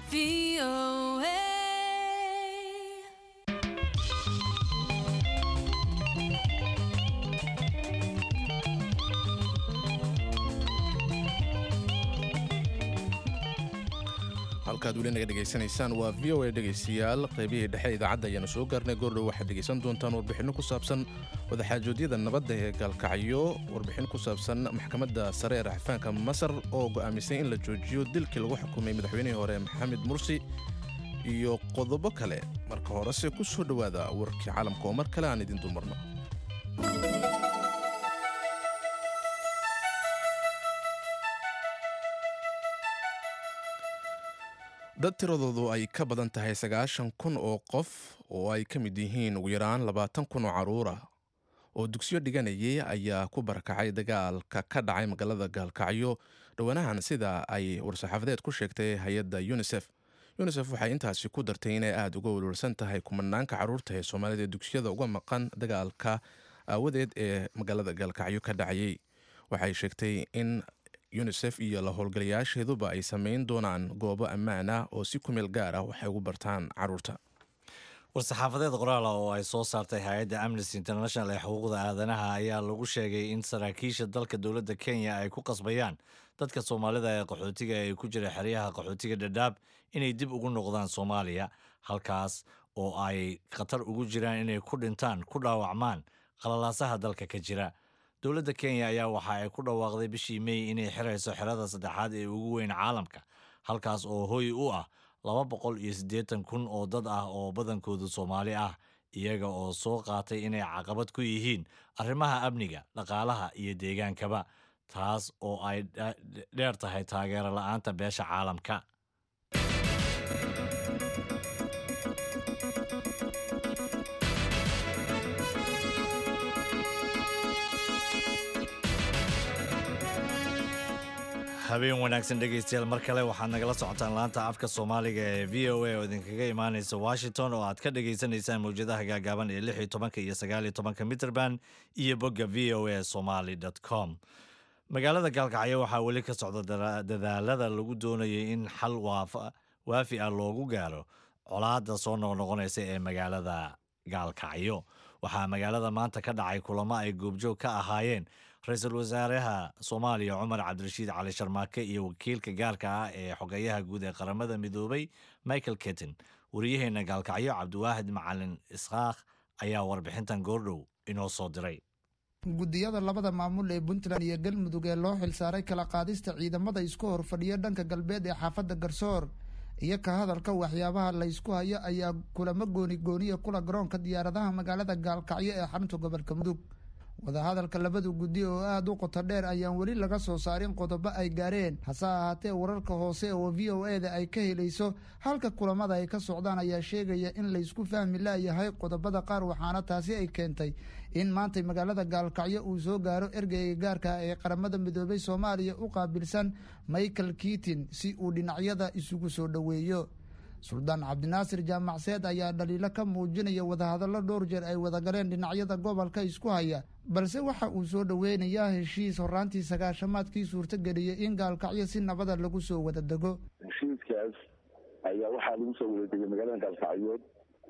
halkaad weli naga dhegaysanaysaan waa v o a dhegaystayaal qaybihii dhexe idaacadda ayaanu soo gaarnay goordhow waxaad dhegaysan doontaan warbixinno ku saabsan wadaxaajoodyada nabadda ee gaalkacyo warbixin ku saabsan maxkamadda sare ee raxfaanka masar oo go'aamisay in la joojiyo dilkii lagu xukumay madaxweynihii hore maxamed mursi iyo qodobo kale marka horese ku soo dhowaada warkii caalamka oo mar kale aan idin dumarno dad tiradoodu ay ka badan tahay sagaashan kun oo qof oo ay ka mid yihiin ugu yaraan labaatan kun oo carruur ah oo dugsiyo dhiganayay ayaa ku barakacay dagaalka ka dhacay magaalada gaalkacyo dhowanahan sida ay war-saxaafadeed ku sheegtay hay-adda yunisef yunisef waxay intaasi ku dartay inay aada uga welwelsan tahay kumanaanka carruurta ee soomaalida ee dugsiyada uga maqan dagaalka aawadeed ee magaalada gaalkacyo ka dhacayay waxay sheegtay in yunisef iyo la howlgalayaasheeduba ay samayn doonaan goobo ammaan ah oo si kumeel gaar ah waxay ugu bartaan carruurta war-saxaafadeed qoraala oo ay soo saartay hay-adda amnesty international ee xuquuqda aadanaha ayaa lagu sheegay in saraakiisha dalka dowladda kenya ay ku qasbayaan dadka soomaalida ee qaxootiga ee ku jira xeryaha qaxootiga dhadhaab inay dib ugu noqdaan soomaaliya halkaas oo ay khatar ugu jiraan inay ku dhintaan ku dhaawacmaan qalalaasaha dalka ka jira dowladda kenya ayaa waxa ay ku dhawaaqday bishii mey inay xirayso xerada saddexaad ee ugu weyn caalamka halkaas oo hoy u ah laba boqol iyo siddeetan kun oo dad ah oo badankoodu soomaali ah iyaga oo soo qaatay inay caqabad ku yihiin arrimaha amniga dhaqaalaha iyo deegaankaba taas oo ay dheer tahay taageero la'aanta beesha caalamka habeen wanaagsan dhegaystayaal mar kale waxaad nagala socotaan laanta afka soomaaliga ee v o a oo idinkaga imaanaysa washington oo aad ka dhagaysanaysaan mawjadaha gaagaaban ee lix iyo tobanka iyo sagaal iyo tobanka mitrband iyo bogga v o a somaly com magaalada gaalkacyo waxaa weli ka socda dadaalada lagu doonayay in xal waafi ah loogu gaaro colaadda soo noqnoqonaysa ee magaalada gaalkacyo waxaa magaalada maanta ka dhacay kulamo ay goobjoog ka ahaayeen ra-iisul wasaaraha soomaaliya cumar cabdirashiid cali sharmaake iyo wakiilka gaarka ah ee xogeyaha guud ee qaramada midoobay michael ketin wariyaheena gaalkacyo cabdiwaahid macalin ishaakh ayaa warbixintan goordhow inoo soo diray guddiyada labada maamul ee puntland iyo galmudug ee loo xilsaaray kala qaadista ciidamada isku horfadhiya dhanka galbeed ee xaafadda garsoor iyo ka hadalka waxyaabaha laysku hayo ayaa kulamo gooni gooniya kula garoonka diyaaradaha magaalada gaalkacyo ee xarunta gobolka mudug wadahadalka labadu guddi oo aada u qoto dheer ayaan weli laga soo saarin qodobo ay gaareen hase ahaatee wararka hoose oo v o e da ay ka helayso halka kulamada ay ka socdaan ayaa sheegaya in laysku fahmi laayahay qodobada qaar waxaana taasi ay keentay in maantay magaalada gaalkacyo uu soo gaaro ergeyga gaarka ee qaramada midoobay soomaaliya u qaabilsan michael kitin si uu dhinacyada isugu soo dhoweeyo suldaan cabdinaasir jaamacseed ayaa dhaliilo ka muujinaya wadahadallo dhowr jeer ay wadagaleen dhinacyada gobolka isku haya balse waxa uu soo dhoweynayaa heshiis horaantii sagaashamaadkii suurtageliyey in gaalkacyo si nabada lagu soo wada dego heshiiskaas ayaa waxaa lagu soo wada degay magaalada gaalkacyood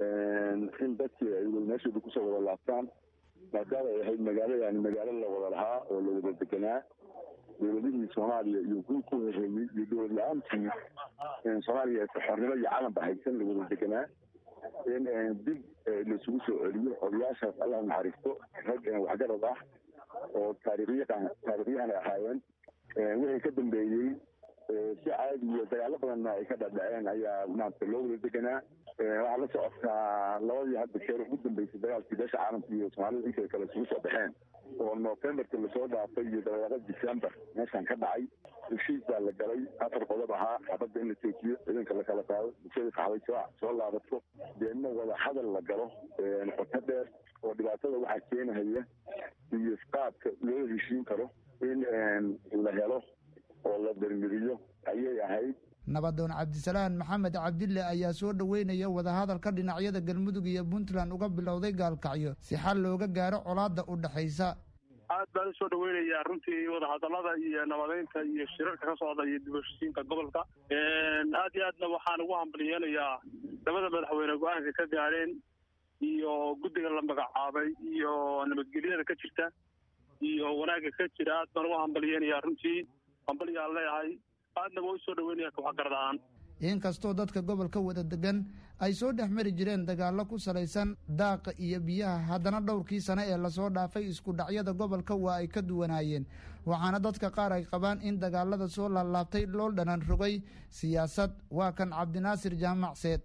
in dadkii ay meeshooda kusoo wada laabtaan maadaama ay ahayd magaalo yani magaalo la wada lahaa oo la wada deganaa dowladihii soomaaliya iyo guud ku horeeyey iyo dowlad la-aantii soomaaliya xornimo iyo calanba haysan la wada deganaa in dib laisugu soo celiyo odayaashaas allah naxariisto rag waxgarad ah oo taariikhyahan taariikhyahan ay ahaayeen wixii ka dambeeyey si caadi iyo dagaalo badanna ay ka dhadhaceen ayaa maanta loo wada deganaa waxaa la socotaa labadii hadda jeer ugu dambeysay dagaalkii beesha caalamka iyo soomaalida intay kale isugu soo baxeen oo novemberka lasoo dhaafay iyo dabeeqada december meeshan ka dhacay heshiis baa la galay afar qodob ahaa xabadda in la joojiyo ciidanka la kala qaado bulshada kaxday soo soo laabato deedna wada hadal la galo qoto dheer oo dhibaatada waxaa keenahaya iyo qaabka loo heshiin karo in la helo oo la darmiriyo ayay ahayd nabadoon cabdisalaan maxamed cabdille ayaa soo dhoweynaya wadahadalka dhinacyada galmudug iyo puntland uga bilowday gaalkacyo si xal looga gaaro colaadda u dhexaysa aad baan usoo dhaweynayaa runtii wadahadalada iyo nabadeynta iyo shirarka ka socda iyo dibashisiinka gobolka aad iyo aadna waxaan ugu hambaliyeenayaa labada madaxweyne go-aanka ka gaadheen iyo guddiga la magacaabay iyo nabadgelyada ka jirta iyo wanaagga ka jira aad baan ugu hambaliyeenayaa runtii hambalyaan leeyahay aadna waa usoo dhaweynaya kooxgarad ahaan inkastoo dadka gobolka wada degan ay soo dhex mari jireen dagaallo ku salaysan daaqa iyo biyaha haddana dhowrkii sane ee lasoo dhaafay isku dhacyada gobolka waa ay ka duwanaayeen waxaana dadka qaar ay qabaan in dagaalada soo laalaabtay loo dhanan rogay siyaasad waa kan cabdinaasir jaamac seed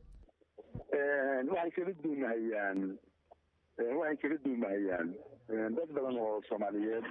waxay kala duumahayaan waxay kala duumahayaan dad badan oo soomaaliyeed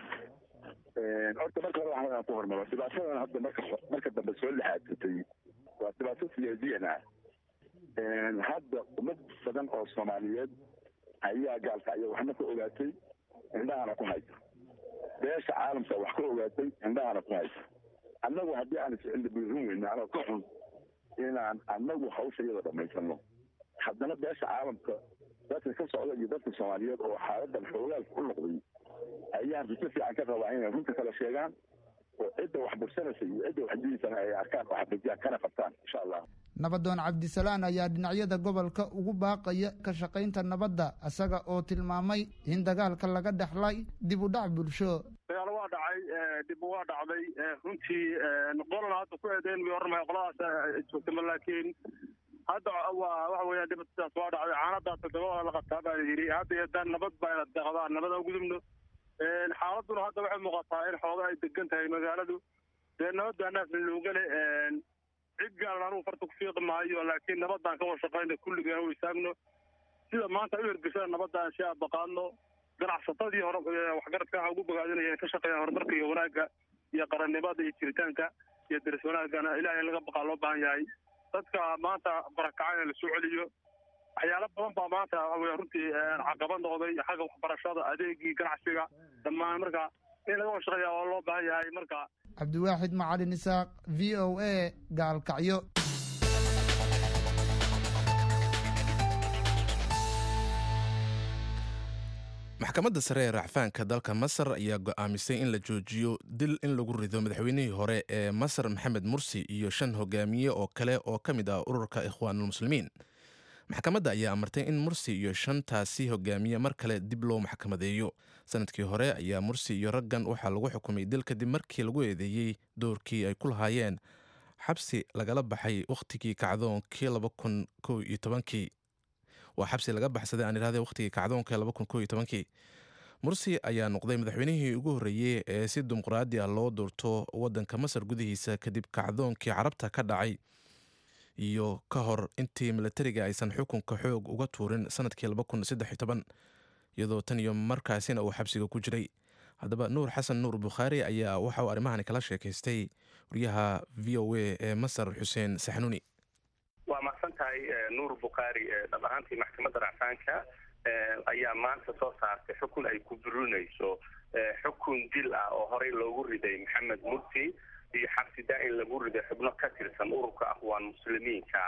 horta marka hore waxaan ku hormaro dhibaatadan hadda marka marka dambe soo laxaadsatay waa dhibaato siyaasiyan ah hadda ummad badan oo soomaaliyeed ayaa gaalkacyo waxna ka ogaatay indhahana ku haysa beesha caalamka wax ka ogaatay indhahana ku haysa annagu haddii aan iscilli buurin weyne anoo ka xun inaan annagu hawsha iyada dhammaysano haddana beesha caalamka dadka ka socda iyo dadka soomaaliyeed oo xaaladan xoogaalka u noqday ayaan rajo fiican ka rabaa inay runta kala sheegaan oo cidda wax bursanaysa iyo cidda wax diidaysana ay arkaan oo xaqiijiyaan kana qabtaan insha allah nabadoon cabdisalaan ayaa dhinacyada gobolka ugu baaqaya ka shaqaynta nabadda isaga oo tilmaamay in dagaalka laga dhexlay dib u dhac bulsho dagaalo waa dhacay dib waa dhacday runtii qolana hadda ku eedeyn bay oranmaya qoladaas joogtama laakiin hadda waa waxa weeyaan dhibataas waa dhacday caanadaa toddoba la qabtaa baa la yidhi hadda iyo dan nabad baa ina deeqdaan nabad aan gudubno xaaladuna hadda waxay muuqataa in xooga ay degan tahay magaaladu dee nabad baa naafna loogale cid gaalan anugu farta ku fiiqi maayo laakiin nabadaan ka washaqayna kulligaan u istaagno sida maanta u hirgashada nabadaan si aabaqaadno ganacsatadii hore waxgaradka waxaa ugu bogaadinaya ka shaqeeyaan horumarka iyo wanaagga iyo qarannimada iyo jiritaanka iyo daris wanaagana ilahay laga baqaa loo baahan yahay dadka maanta barakacayna la soo celiyo waxyaalo badan baa maanta waxa runtii caqabad noqday xagga waxbarashada adeegii ganacsiga dhammaan marka in laga washaqeeya waa loo baahan yahay marka cabdiwaaxid macalin isaaq v o a gaalkacyo maxkamadda sare ee racfaanka dalka masar ayaa go'aamisay in la joojiyo dil in lagu rido madaxweynihii hore ee masar maxamed mursi iyo shan hogaamiye oo kale oo ka mid ah ururka ikhwaanulmuslimiin maxkamadda ayaa amartay in mursi iyo shantaasi hogaamiye mar kale dib loo maxkamadeeyo sanadkii hore ayaa mursi iyo raggan waxaa lagu xukumay dil kadib markii lagu eedeeyey doorkii ay ku lahaayeen xabsi lagala baxay wakhtigii kacdoonkii laba kun kow iyo tobankii waa xabsi laga baxsaday aan idhahday wakhtigii kacdoonka laba kun kow iyo tobankii mursi ayaa noqday madaxweynihii ugu horreeyey ee si dimuqraadi ah loo doorto waddanka masar gudihiisa kadib kacdoonkii carabta ka dhacay iyo ka hor intii milatariga aysan xukunka xoog uga tuurin sanadkii laba kun saddex iyo toban iyadoo tan iyo markaasina uu xabsiga ku jiray haddaba nuur xasan nuur bukhaari ayaa waxa uu arrimahani kala sheekaystay wariyaha v o a ee masar xuseen saxnuuni waa mahadsan tahay nuur bukhaari dhab ahaantii maxkamadda racfaanka ayaa maanta soo saartay xukun ay ku burinayso xukun dil ah oo horey loogu riday maxamed mursi iyo xabsi daa-in lagu riday xubno ka tirsan ururka aqwaan muslimiinka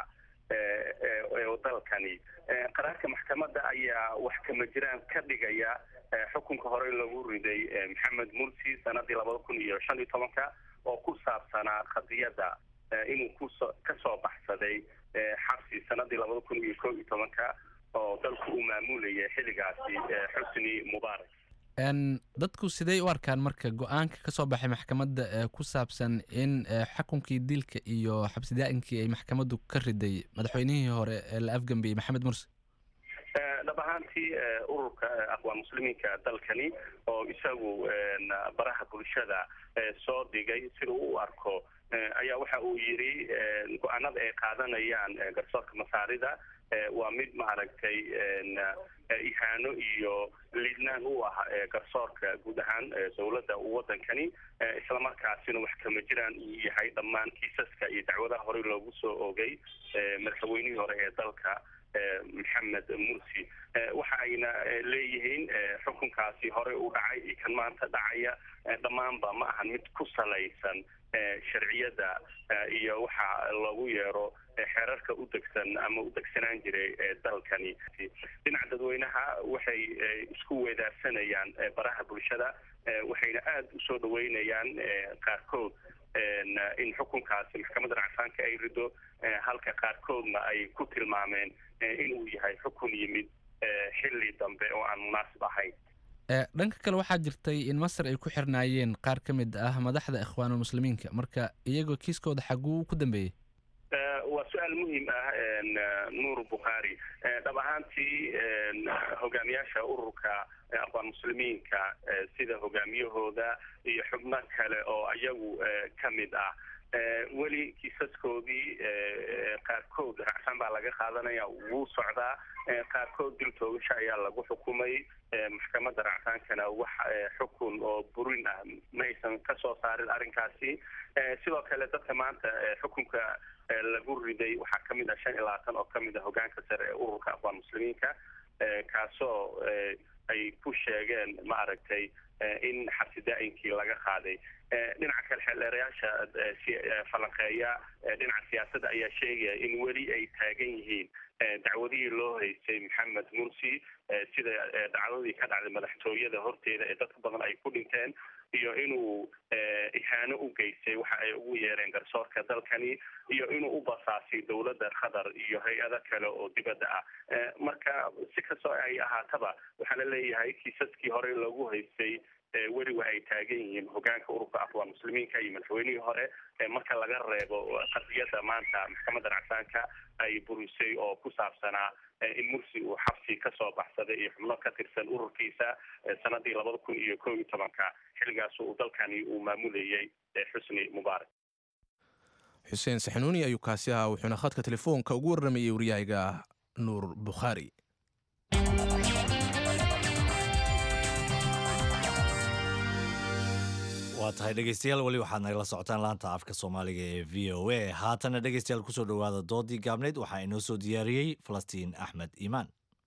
dalkani qaraarka maxkamadda ayaa wax kama jiraan ka dhigaya xukunka horey lagu riday maxamed mursi sanadii labada kun iyo shan iyo tobanka oo ku saabsanaa qadiyadda inuu kuso kasoo baxsaday xabsi sanadii labada kun iyo kow iyo tobanka oo dalku uu maamulayay xilligaasi xusni mubaarak dadku sidey u arkaan marka go-aanka ka soo baxay maxkamadda ee ku saabsan in xukunkii dilka iyo xabsi daa-inkii ay maxkamaddu ka riday madaxweynihii hore ee la afgambiyey maxamed mursi dhab ahaantii ururka aqwaan muslimiinka dalkani oo isagu baraha bulshada soo dhigay sida u arko ayaa waxa uu yidhi go-aanada ay qaadanayaan garsoorka masaarida waa mid maaragtay ihaano iyo liidnaan u ah garsoorka guud ahaan dowladda wadankani islamarkaasina wax kama jiraan uu yahay dhammaan kiisaska iyo dacwadaha horey loogu soo ogay madaxweynihii hore ee dalka maxamed mursi waxa ayna leeyihiin xukunkaasi horey u dhacay iyo kan maanta dhacaya dhammaanba ma ahan mid ku salaysan sharciyada iyo waxa loogu yeero xeerarka u degsan ama u degsanaan jiray dalkani dhinaca dadweynaha waxay isku weedaarsanayaan baraha bulshada waxayna aada usoo dhaweynayaan qaarkood in xukunkaasi maxkamadda racfaanka ay rido halka qaarkoodna ay ku tilmaameen inuu yahay xukun yimid xilli dambe oo aan munaasib ahayn dhanka kale waxaa jirtay in masar ay ku xirnaayeen qaar ka mid ah madaxda ikhwaanulmuslimiinka marka iyagoo kiiskooda xaguu ku dambeeyey waa su-aal muhiim ah nuur bukhaari dhab ahaantii hogaamiyaasha ururka aqwaan muslimiinka sida hogaamiyahooda iyo xubno kale oo iyagu ka mid ah weli kiisaskoodii qaarkood racfaan baa laga qaadanaya wuu socdaa qaarkood dil toogasho ayaa lagu xukumay maxkamadda racfaankana wax xukun oo burin ah ma aysan kasoo saarin arrinkaasi sidoo kale dadka maanta xukunka lagu riday waxaa kamid ah shan iyo labaatan oo kamid ah hogaanka sare ee ururka aqwaan muslimiinka kaasoo ay ku sheegeen ma aragtay in xabsi daa-inkii laga qaaday dhinaca kale xeeldheerayaasha falanqeeya dhinaca siyaasadda ayaa sheegaya in weli ay taagan yihiin dacwadihii loo haystay maxamed mursi sida dacwadii ka dhacday madaxtooyada horteeda ee dadka badan ay ku dhinteen iyo inuu ihaano u geystay waxa ay ugu yeereen garsoorka dalkani iyo inuu u basaasay dowladda qatar iyo hay-ado kale oo dibadda ah marka si kastoo ay ahaataba waxaa la leeyahay kiisaskii horey loogu haystay weli wa ay taagan yihiin hogaanka ururka aqwaan muslimiinka iyo madaxweynihii hore marka laga reebo qadiyadda maanta maxkamadda racfaanka ay burisay oo ku saabsanaa in mursi uu xabsi kasoo baxsaday iyo xubno ka tirsan ururkiisa sanadii labada kun iyo kow iyo tobanka xilligaas uu dalkani uu maamulayay xusni mubaarak xuseen saxanuuni ayuu kaasi ahaa wuxuuna khadka telefoonka ugu warramayay waryahayga nuur bukhaari waa tahay dhegeystayaal weli waxaad nagala socotaan laanta afka soomaaliga ee v o a haatana dhegeystayaal kusoo dhowaada doodii gaabneyd waxaa inoo soo diyaariyey falastiin axmed iimaan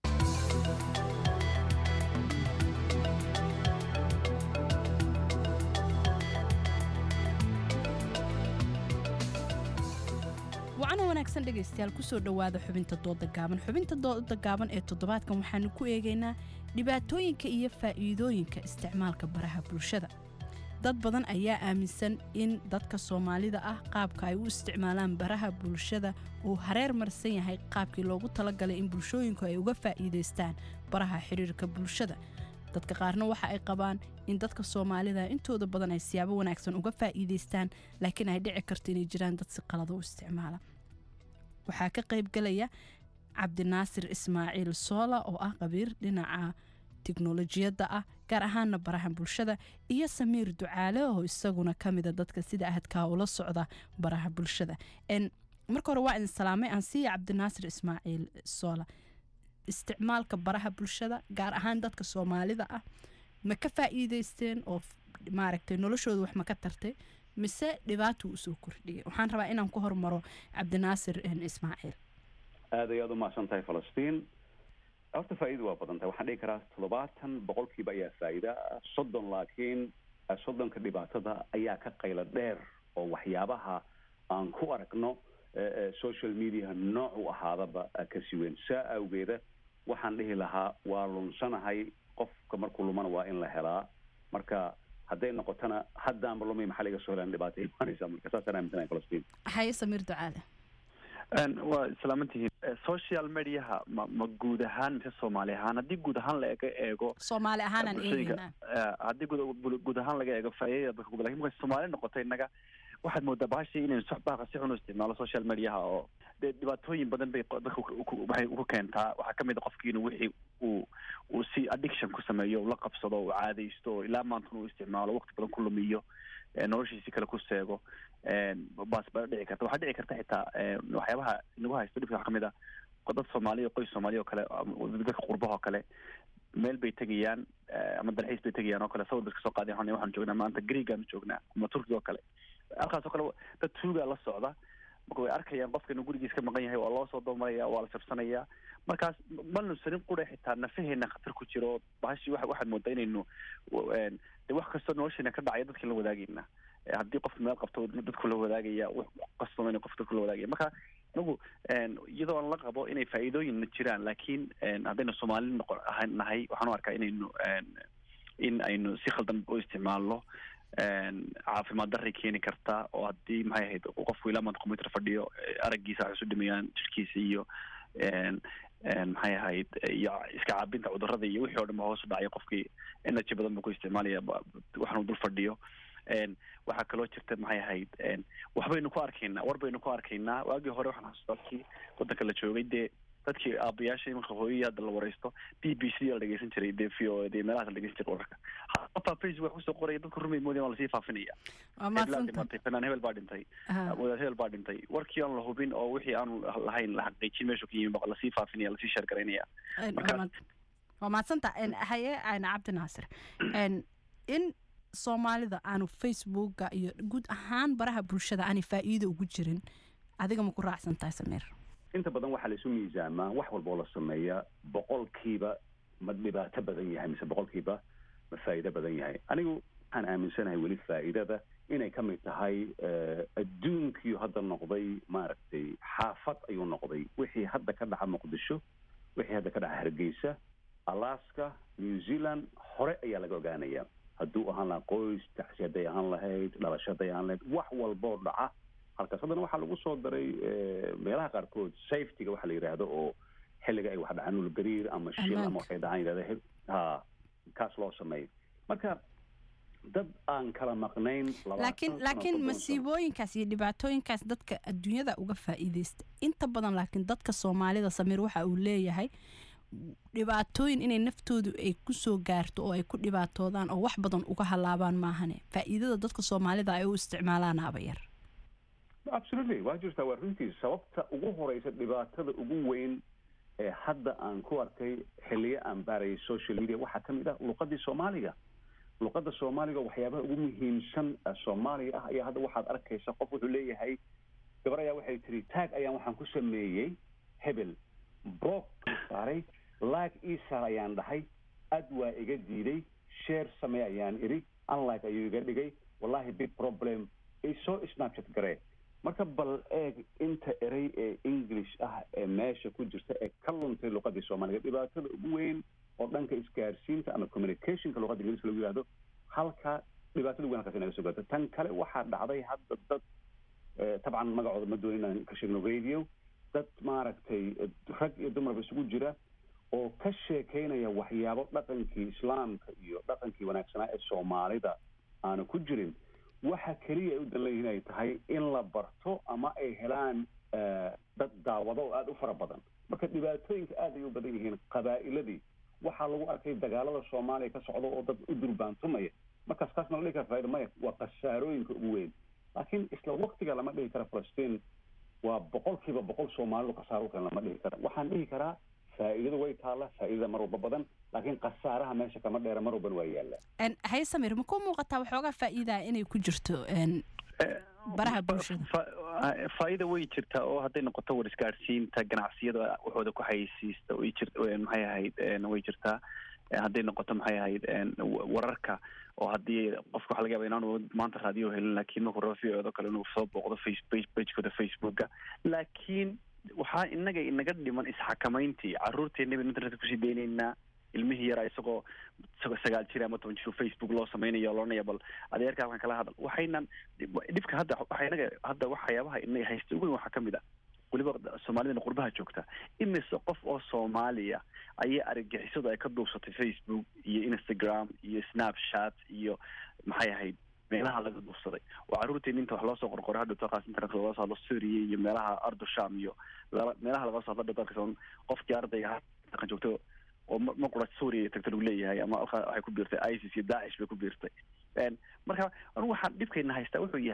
wacana wanaagsan dhegaystayaal kusoo dhowaada xubinta dooda gaaban xubinta dooda gaaban ee toddobaadkan waxaanu ku eegaynaa dhibaatooyinka iyo faa'iidooyinka isticmaalka baraha bulshada dad badan ayaa aaminsan in dadka soomaalida ah qaabka ay u isticmaalaan baraha bulshada uu hareer marsan yahay qaabkii loogu talagalay in bulshooyinku ay uga faa'iidaystaan baraha xiriirka bulshada dadka qaarna waxa ay qabaan in dadka soomaalida intooda badan ay siyaabo wanaagsan uga faa'iidaystaan laakiin ay dhici karto inay jiraan dad si qalada u isticmaala waxaa ka qaybgalaya cabdinaasir ismaaciil soola oo ah qabiir dhinaca tiknolojiyadda ah gaar ahaana baraha bulshada iyo samiir ducaale oo isaguna kamida dadka sida ahadkaa ula socda baraha bulshada marka hore waa idin salaamay aan siiya cabdinaasir ismaaciil soola isticmaalka baraha bulshada gaar ahaan dadka soomaalida ah ma ka faa'iideysteen oo maaragtay noloshooda wax ma ka tartay mise dhibaatuu usoo kordhiyay waxaan rabaa inaan ku hormaro cabdinaasir ismaaciil aad ay aad u mahadsan tahay falastiin horta faa'iida waa badan tahay waxaan dhihi karaa toddobaatan boqolkiiba ayaa faa'iida soddon laakiin soddonka dhibaatada ayaa ka qaylo dheer oo waxyaabaha aan ku aragno social media nooc u ahaadaba kasi weyn saa awgeeda waxaan dhihi lahaa waa lunsanahay qofka markuu lumana waa in la helaa marka hadday noqotona haddaanba lumay maxaa laga soo helaan dhibaato imaanaysa marka saasaan aaminsanahay falastiin haye samiir ducaale waa islaamantihiin social mediaha ma ma guud ahaan mise soomaali ahaan haddii guud ahaan laga eego soomaali ahaanaan eegayna haddii guud guud ahaan laga eego faa'iidada dadka ku lakin marka soomaali noqotay innaga waxaad moodaa bahashii inaynu soxbaaqa si xun u isticmaalo social mediaha oo dee dhibaatooyin badan bay dadka waxay ku keentaa waxaa kamid a qofkii inuu wixii uu uu si addiction ku sameeyo ula qabsado uu caadaysto ilaa maantun uu isticmaalo waqti badan ku lumiyo noloshiisi kale ku seego baas baa dhici karta waxaa dhici karta xitaa waxyaabaha nagu haysto dhibka waxaa kamid ah dad soomaaliya qoys soomaaliya oo kale dadka qurbaha oo kale meel bay tegayaan ama dalxiis bay tegayaan oo kale sawir bay kasoo qaadeen waxaan waxaan joognaa maanta greegaanu joognaa ama turkiga oo kale halkaas oo kale dad tuugaa la socda marka way arkayaan qofka inuu gurigiis ka maqan yahay waa loo soo doomaraya waa la jabsanaya markaas ma nusanin qura xitaa nafaheena khatar ku jiro bahashi wa waxaad moodaa inaynu de wax kastoo nolosheena ka dhacaya dadka la wadaagayna haddii qofka meel qabto dadku la wadaagaya wax kastoo qof dadku la wadaagaya marka anigu iyadoo aan la qabo inay faa'iidooyinna jiraan laakiin haddaynu soomaali noqon ahan nahay waxaan u arkaa inaynu in aynu si khaldan u isticmaalno caafimaad darray keeni karta oo haddii maxay ahayd qofku ilaa maanta computer fadhiyo araggiisa waxay isu dhimayaan jirkiisa iyo maxay ahayd iyo iska caabinta cudurrada iyo wixii oo dhan ba hoos u dhacaya qofkii energy badan buu ku isticmaalaya waxaanu dul fadhiyo waxaa kaloo jirta maxay ahayd waxbaynu ku arkaynaa war baynu ku arkaynaa waagii hore waxaan xasuustaa dadkii waddanka la joogay dee dadkii aabayaasha imanka hooyadii hadda la wareysto b b c la dhegeysan jiray dee v o dee meelahaas la dhegeysan jiray wararka qofaa facebook kusoo qoraya dadku rumay moodeen waa lasii faafinaya hebelaa dhimatay fanaan hebel baa dhintay wadaad hebel baa dhintay warkii aan la hubin oo wixii aanu lahayn la xaqiijin meeshu ka yimi baa lasii faafinaya lasii sheer garaynaya waa mahadsanta haye ayna cabdi naasir in soomaalida aanu facebooka iyo guud ahaan baraha bulshada aanay faa'iido ugu jirin adiga ma ku raacsan tahay samiir inta badan waxaa laisu miisaamaa wax walba oo la sameeya boqolkiiba ma dhibaato badan yahay mise boqolkiiba ma faa'iido badan yahay anigu waxaan aaminsanahay weli faa'iidada inay ka mid tahay adduunkiiu hadda noqday maaragtay xaafad ayuu noqday wixii hadda ka dhaca muqdisho wixii hadda ka dhaca hargeysa alaska new zealand hore ayaa laga ogaanaya hadduu ahaan lahaa qoys taxsi hadday ahaan lahayd dhalasho hadday ahaan lahayd wax walboo dhaca halkaas haddana waxaa lagu soo daray meelaha qaarkood safetyga waxa la yidhaahdo oo xilliga ay wax dhacaan nulgariir ama shil ama waxay dhacaan yidhahda ha kaas loo sameeyo marka dad aan kala maqnayn laakiin laakiin masiibooyinkaas iyo dhibaatooyinkaas dadka adduunyada uga faa'iideysta inta badan laakiin dadka soomaalida samiir waxa uu leeyahay dhibaatooyin inay naftoodu ay kusoo gaarto oo ay ku dhibaatoodaan oo wax badan uga halaabaan maahane faa'iidada dadka soomaalida ay u isticmaalaan abayar absolutely waa jirtaa waa runtii sababta ugu horeysa dhibaatada ugu weyn ee hadda aan ku arkay xiliyo aan baarayay social media waxaa ka mid ah luqadii soomaaliga luqada soomaaliga waxyaabaha ugu muhiimsan soomaaliga ah ayaa hadda waxaad arkaysa qof wuxuu leeyahay gabar ayaa waxay tiri taag ayaan waxaan ku sameeyey hebel blog saaray like isar ayaan dhahay ad waa iga diiday share samee ayaan idhi unlike ayuu iga dhigay wallahi big problem isoo snapchat garee marka bal eeg inta erey ee english ah ee meesha ku jirta ee ka luntay luqadii soomaaliga dhibaatada ugu weyn oo dhanka isgaarsiinta ama communicationka luqada ingiliiska lagu yihahdo halka dhibaatada weyn halkaas inaga soo gaarto tan kale waxaa dhacday hadda dad tabcan magacooda ma doonin inaan ka sheegno radio dad maaragtay rag iyo dumarba isugu jira oo ka sheekeynaya waxyaabo dhaqankii islaamka iyo dhaqankii wanaagsanaa ee soomaalida aanu ku jirin waxa keliya ay u dan leeyihin ay tahay in la barto ama ay helaan dad daawado oo aada u fara badan marka dhibaatooyinka aad ay u badan yihiin qabaa'iladii waxaa lagu arkay dagaalada soomaaliya ka socda oo dad u durbaantumaya markaas taasna la dhihi kara faaida maya waa khasaarooyinka ugu weyn laakiin isla waktiga lama dhihi kara falastiin waa boqolkiiba boqol soomaalidu khasaaro kale lama dhihi kara waxaan dhihi karaa faa'iidadu way taalla faa'iidada mar walba badan laakiin khasaaraha meesha kama dheera mar walbana waa yaalla haye samir ma ku muuqataa waxoogaa faa'iidaa inay ku jirto baraha bulshada faa'iida way jirtaa oo hadday noqoto war isgaadhsiinta ganacsiyada waxooda ku xayeysiista way jir maxay ahayd way jirtaa hadday noqoto maxay ahayd wararka oo haddii qofka waxa laga yaba inaanu maanta raadiyo helin laakiin markuu raba v o kale inuu soo booqdo face pagekooda facebooka laakiin waxaa inaga inaga dhiman isxakamayntii caruurteena baynu internetka kusii deynaynaa ilmihii yaraa isagoo sagaal jir ama toban jir facebook loo samaynayo loonaya bal adeerka halkan kala hadal waxaynan dhibka hadda waxa inaga hadda waxyaabaha inaga haysta ugu weyn waxaa kamid ah weliba soomaalidana qurbaha joogta imise qof oo soomaaliya ayaa argagixisadu ay ka duubsatay facebook iyo instagram iyo snapchat iyo maxay ahayd meelaha laga duubsaday oo caruurteena inta wax loo soo qorqoray hadhow taqaas internet laga soo hadlo syria iyo meelaha ardusham iyo meelaha laga soo hadlo dalka qofkii ardayga dhaqan joogto oo ma qura suuriya tagta lagu leeyahay ama waxay ku biirtay isis iyo daacish bay ku biirtay marka anigu waxaan dhibkayna haystaa wuxuu yahay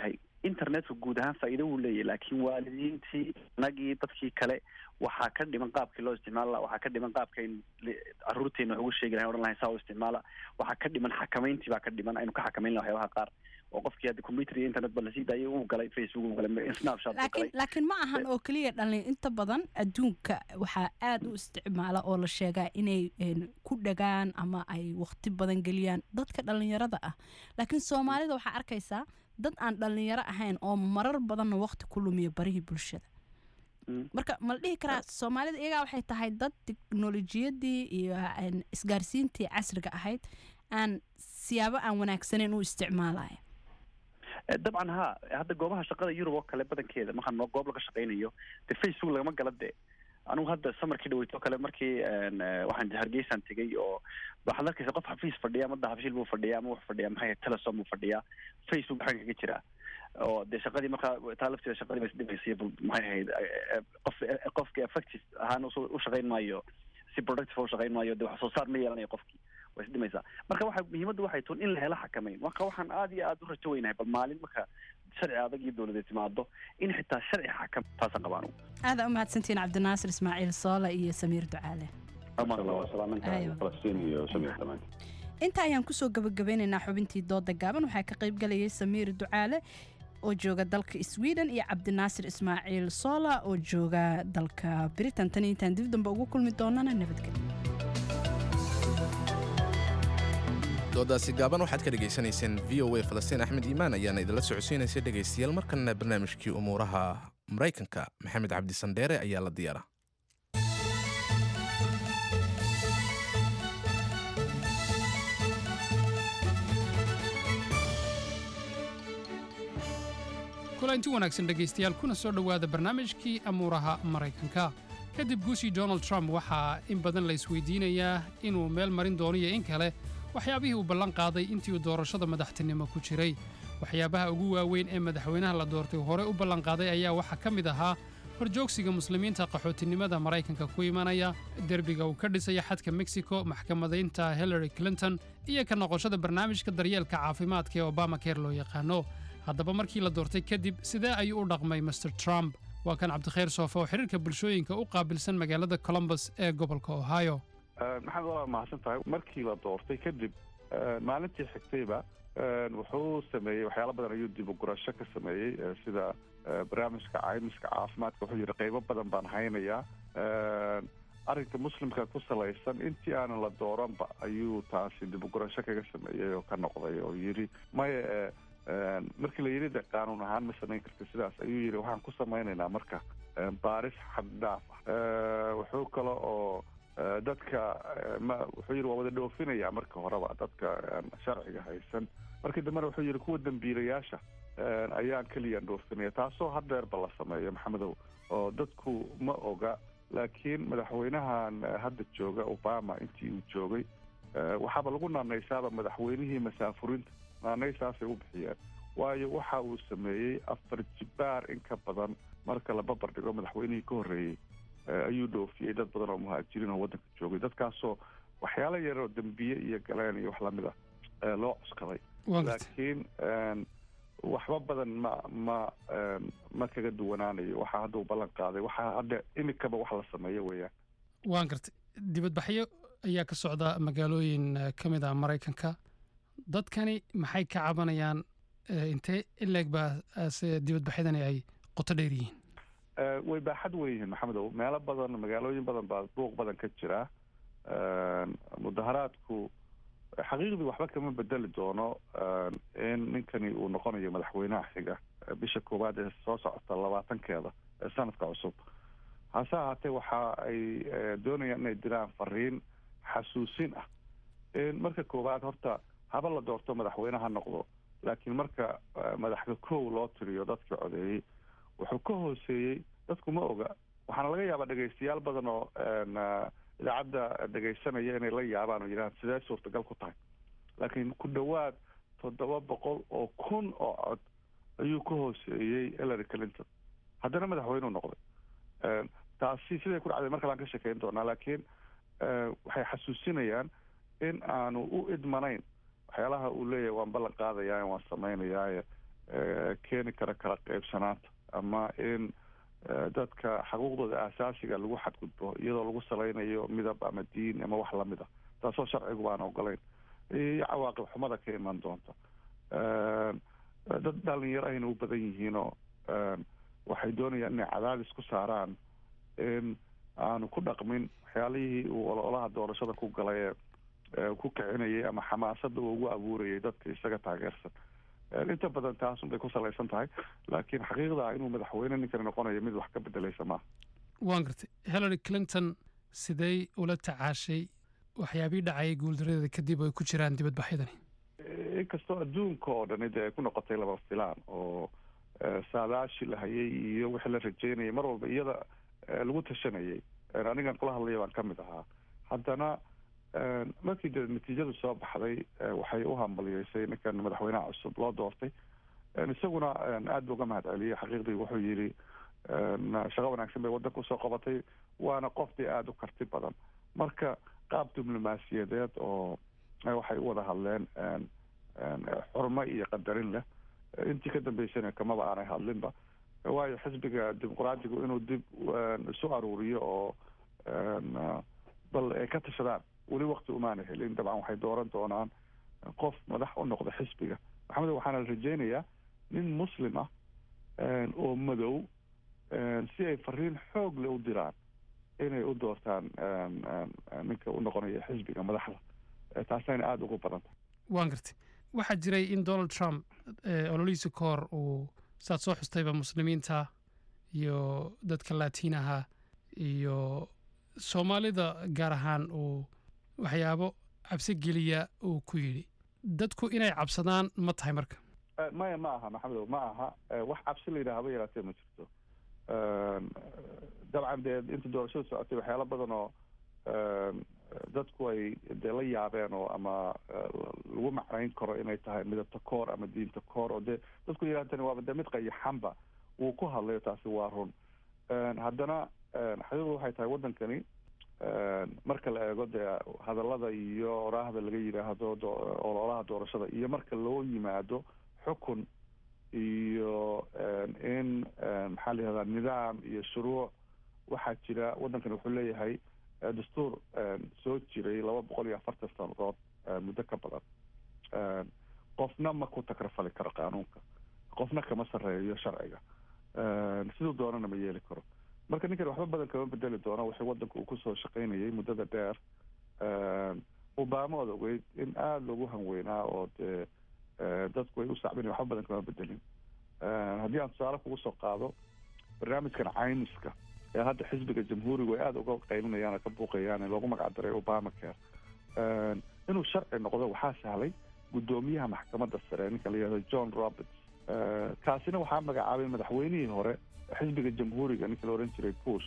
internetka guud ahaan faa'iido wuu leeyahy laakiin waalidiintii inagii dadkii kale waxaa ka dhiman qaabkii loo isticmaali laha waxaa ka dhiman qaabkayn caruurteena wax ugu sheegi lahayn odhan lahayn saa u isticmaala waxaa ka dhiman xakamayntii baa ka dhiman aynu ka xakamayn laha waxyaabaha qaar oo qofkii hadda computer iyo internet ba lasii daayay uu galay facebook uu galay snapchat uu laakiin galay laakiin ma ahan oo keliya dhalin inta badan adduunka waxaa aad u isticmaala oo la sheegaa inay een, ku dhagaan ama ay waqti badan geliyaan dadka dhalinyarada ah laakiin soomaalida waxaa arkaysaa dad aan dhalinyaro ahayn oo marar badanna waqti ku lumiya barihii bulshada marka ma la dhihi karaa soomaalida iyagaa waxay tahay dad teknolojiyadii iyo een, isgaarsiintii casriga ahayd aan siyaabo aan wanaagsaneyn u isticmaalaya Eh, dabcan ha hadda goobaha shaqada yurub oo kale badankeeda markaan noo goob laga shaqaynayo de facebook lagama gala de anigu hadda samarkii dhaweyto kale markii een, eh, waxaan hargeysaan tegay oo waxaad arkaysa qof xafiis fadhiya ama dahabshiil buu fadhiya ama wax fadhiya maxay ahayd, telesom buu fadhiyaa facebook maxaa kaga jira oo dee shaqadii markaa taa lafteeda shaqadii ba isdhimaysay bal maxay ahayd eh, eh, qof eh, qofki effective ahaan usu- u shaqayn maayo si productive u shaqayn maayo de wax soo saar ma yeelanayo qofkii way isdhimaysaa marka waxa muhiimaddu waxay tun in la helo xakamayn marka waxaan aad iyo aad u rajo weynahay bal maalin marka sharci adag iyo dowladeed timaado in xitaa sharci xakam taasaan qabaan ugu aada u mahadsantihiin cabdinaasir ismaaciil soole iyo samiir ducaale Aywa. falastiin iyo samir dhamaan inta ayaan kusoo gabagabeynaynaa xubintii dooda gaaban waxaa ka qayb galayay samiir ducaale oo jooga dalka sweden iyo cabdinaasir ismaaciil soola oo jooga dalka britain tan iyo intaan dib dambe ugu kulmi doonana nabadgelyo doodaasi gaaban waxaad ka dhegaysanayseen v o a falastiin axmed iimaan ayaana idinla socodsiinaysa dhegaystayaal markanna barnaamijkii umuuraha maraykanka maxamed cabdi sandheere ayaa la diyaara kulanti wanaagsan dhegaystayaal kuna soo dhowaada barnaamijkii amuuraha maraykanka kadib guushii donald trump waxaa in badan la isweydiinayaa inuu meel marin doono iyo in kale waxyaabihii uu ballan qaaday intii uu doorashada madaxtinimo ku jiray waxyaabaha ugu waaweyn ee madaxweynaha la doortay hore u ballan qaaday ayaa waxaa ka mid ahaa horjoogsiga muslimiinta qaxootinimada maraykanka ku imanaya derbiga uu ka dhisaya xadka mexico maxkamadaynta hillary clinton iyo ka noqoshada barnaamijka daryeelka caafimaadka ee obama care loo yaqaano haddaba markii la doortay kadib sidee ayuu u dhaqmay master trump waa kan cabdikhayr soofe oo xiriirka bulshooyinka u qaabilsan magaalada columbus ee gobolka ohio maxamed waa mahadsan tahay markii la doortay kadib eh, maalintii xigtayba eh, wuxuu sameeyey waxyaalo badan ayuu dib u gurasho ka sameeyey eh, sida eh, barnaamijka caymiska caafimaadka wuxuu yidhi qaybo badan baan haynayaa Eh, arrinka muslimka ku salaysan intii aanan la dooranba ayuu taasi dib u gurasho kaga sameeyey oo ka noqday oo yidhi maya eh, eh, markii la yidhi de qaanuun ahaan ma samayn karti sidaas ayuu yidhi waxaan ku samaynaynaa marka eh, baaris xad dhaaf ah Eh, wuxuu kale oo Eh, dadka eh, ma wuxuu yidhi waa wada dhoofinaya marka horeba dadka eh, sharciga haysan markii dambena wuxuu yidhi kuwa dembiilayaasha eh, ayaan keliya dhoofinaya taasoo hadeerba la sameeyo maxamedow oo dadku ma oga laakiin madaxweynahan eh, hadda jooga obama intii uu joogay eh, waxaaba lagu naanaysaaba madaxweynihii masaafurinta naanaysaasay u bixiyeen waayo waxa uu sameeyey afar jibaar in ka badan marka la babar dhigo madaxweynihii ka horreeyey eh, ayuu dhoofiyey dad badan oo muhaajiriin oo waddanka joogay dadkaasoo waxyaalo yar oo dembiye iyo galeen iyo wax lamid ah eh, loo cuskaday Waa gartay. laakiin een, waxba badan ma ma een, ma kaga duwanaanayo waxa hadda uu ballan qaaday waxa hadda imikaba wax la sameeyo weeyaan waan gartay dibadbaxyo ayaa ka socda magaalooyin eh, ka mid ah maraykanka dadkani maxay ka cabanayaan eh, intee in leeg baa eh, se dibadbaxyadani ay qoto dheer yihiin Eh, way baaxad weyn yihiin maxamedow meelo badan magaalooyin badan baa buuq badan ka jira Een, mudaharaadku xaqiiqdii waxba kama bedeli doono een, in ninkani uu noqonayo madaxweynaha xiga eh, bisha koowaad ee soo socota labaatankeeda ee sanadka cusub hase ahaatee waxa ay eh, doonayaan inay diraan fariin xasuusin ah in marka koowaad horta haba la doorto madaxweyne ha noqdo laakiin marka eh, madaxda kow loo tiriyo dadkii codeeyey wuxuu ka hooseeyey dadku ma oga waxaana laga yaabaa dhegaystayaal badan oo een, eh, idaacadda dhegaysanaya inay la yaabaan oo yidhahaan sidee suurtagal ku tahay laakiin ku dhowaad toddoba boqol oo kun oo cod ayuu ka hooseeyey hillary clinton haddana madaxweyneu noqday Een, taasi siday ku dhacday mar kale aan ka shekeyn doonaa laakiin eh, waxay xasuusinayaan in aanu u idmanayn waxyaalaha uu leeyahay waan ballan qaadayaa waan samaynayaa keeni kara kala qaybsanaanta ama in dadka xuquuqdooda aasaasiga lagu xadgudbo iyadoo lagu salaynayo midab ama diin ama wax lamid a taasoo sharcigu baan ogolayn iyo cawaaqib xumada ka iman doonta dad dhalinyaro ayna u badan yihiinoo waxay doonayaan inay cadaadis ku saaraan in aanu ku dhaqmin waxyaalihii uu ololaha doorashada ku galay ee ku kicinayay ama xamaasada uu ugu abuurayay dadka isaga taageersan inta badan taasun bay ku salaysan tahay laakiin xaqiiqda inuu madaxweyne ninkani noqonayo mid wax ka bedelaysa maaha waan gartay hillary clinton sidey ula tacaashay waxyaabihii dhacayay guuldaradeeda kadib oo ay ku jiraan dibadbaxyadani inkastoo adduunka oo dhani dee ay ku noqotay laba filaan oo saadaashi la hayay iyo wixii la rajeynayay mar walba iyada lagu tashanayay anigan kula hadlaya baan ka mid ahaa haddana markii de natiijadu soo baxday waxay u hambaliyeysay ninkan madaxweynaha cusub loo doortay isaguna aad bu uga mahad celiyey xaqiiqdii wuxuu yidhi shaqo wanaagsan bay waddanka usoo qabatay waana qof dee aada u karti badan marka qaab diblomaasiyadeed oo waxay u wada hadleen xurmo iyo qadarin leh intii ka dambeysana kamaba aanay hadlinba waayo xisbiga dimuqraadigu inuu dib isu aruuriyo oo bal ay ka tashadaan weli wakti umaana helin dabcan waxay dooran doonaan qof madax u noqda xisbiga maxamed waxaana la rajeynayaa nin muslim ah oo madow si ay fariin xoog le u diraan inay u doortaan ninka u noqonaya xisbiga madaxda taasayna aada ugu badan tahay waan gartay waxaa jiray in donald trump ololihiisa ka hor uu saad soo xustayba muslimiinta iyo dadka laatiinaha iyo soomaalida gaar ahaan uu waxyaabo cabsi geliya uu ku yidhi dadku inay cabsadaan ma tahay marka maya ma aha maxamedow ma aha wax cabsi la yidhaha haba yaraatee ma jirto dabcan dee inta doorashada socotay waxyaalo badan oo dadku ay dee la yaabeen oo ama lagu macnayn karo inay tahay midabta koor ama diinta koor oo dee dadku yidhahdani waaba dee mid qayaxanba wuu ku hadlayo taasi waa run haddana xaqiiqdu waxay tahay waddankani marka la eego dee hadallada iyo oraahda laga yidhaahdo ololaha doorashada iyo marka loo yimaado xukun iyo in maxaa la yihahdaa nidaam iyo shuruuc waxaa jira waddankani wuxuu leeyahay dastuur soo jiray laba boqol iyo afartan sanadood muddo ka badan qofna ma ku takrafali karo qaanuunka qofna kama sarreeyo sharciga siduu doonana ma yeeli karo marka ninkan waxba badan kama bedeli doono wixii waddanka uu kusoo shaqaynayay muddada dheer obama ood ogeyd in aada loogu hanweynaa oo dee dadku ay u sacbin waxba badan kama bedelin haddii aan tusaale kugu soo qaado barnaamijkan caymiska ee hadda xisbiga jamhuurigu ay aada uga qaylinayaan oo ka buuqayaan ee loogu magac daray obama care inuu sharci noqdo waxaa sahlay guddoomiyaha maxkamadda sare ninka la yihahdo john roberts kaasina waxaa magacaabay madaxweynihii hore xisbiga jamhuuriga ninka la ohan jiray bush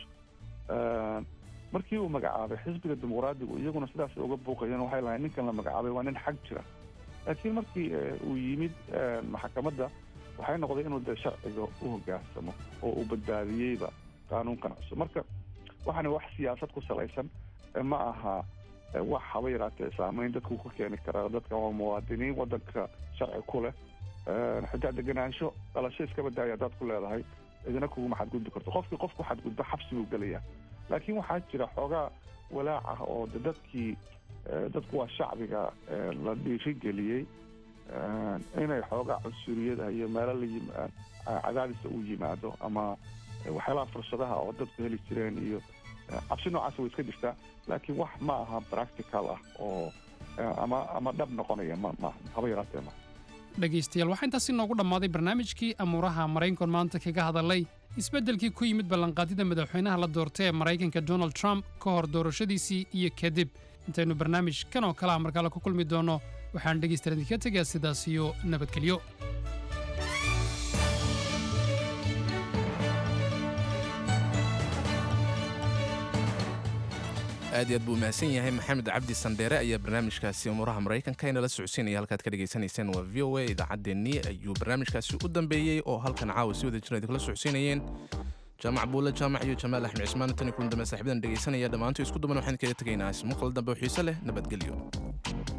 markii uu magacaabay xisbiga dimuqraadigu iyaguna sidaas uga buuqayeen waxay lahayn ninkan la magacaabay waa nin xag jira laakiin markii uu yimid maxkamadda waxay noqday inuu dee sharciga u hogaansamo oo uu badbaadiyeyba qaanuunkan cusub marka waxaana wax siyaasad ku salaysan ma aha wax haba yaraatee saameyn dadku ku keeni karaa dadka waa muwaadiniin waddanka sharci ku leh xitaa degenaansho dhalasho iska badaaya haddaad ku leedahay idina kuguma xadgudbi karto qofkii qofku xadgudbo xabsi buu gelayaa laakiin waxaa jira xoogaa walaac ah oo de dadkii dadku waa shacbiga la dhiirigeliyey inay xoogaa cunsuriyada iyo meelo la cadaadisa u yimaado ama waxyaalaha fursadaha oo dadku heli jireen iyo cabsi noocaas way iska jirtaa laakiin wax ma aha practical ah oo ama ama dhab noqonaya ma ma haba yaraatee ma dhegaystayaal waxaa intaasi noogu dhammaaday barnaamijkii amuuraha maraykan maanta kaga hadalay isbeddelkii ku yimid ballanqaadida madaxweynaha la doortay ee maraykanka donald trump ka hor doorashadiisii iyo kadib intaynu barnaamij kan oo kale ah markaale ku kulmi doonno waxaan dhegaystayaal idinka tegaa sidaas iyo nabadgelyo aad iyo aad buu mahadsan yahay maxamed cabdi sandheere ayaa barnaamijkaasi umuuraha maraykanka inala socodsiinaya halkaad ka dhagaysanayseen waa v o a idaacaddeenii ayuu barnaamijkaasi u dambeeyey oo halkan caawa si wada jira idinkala socodsiinayeen jaamac buule jaamac iyo jamaal axmed cismaan tani kulan dambe saaxiibadan dhegaysanaya dhammaantu isku duban waxaan kaga tegaynaa ismuqal dambe oo xiise leh nabadgelyo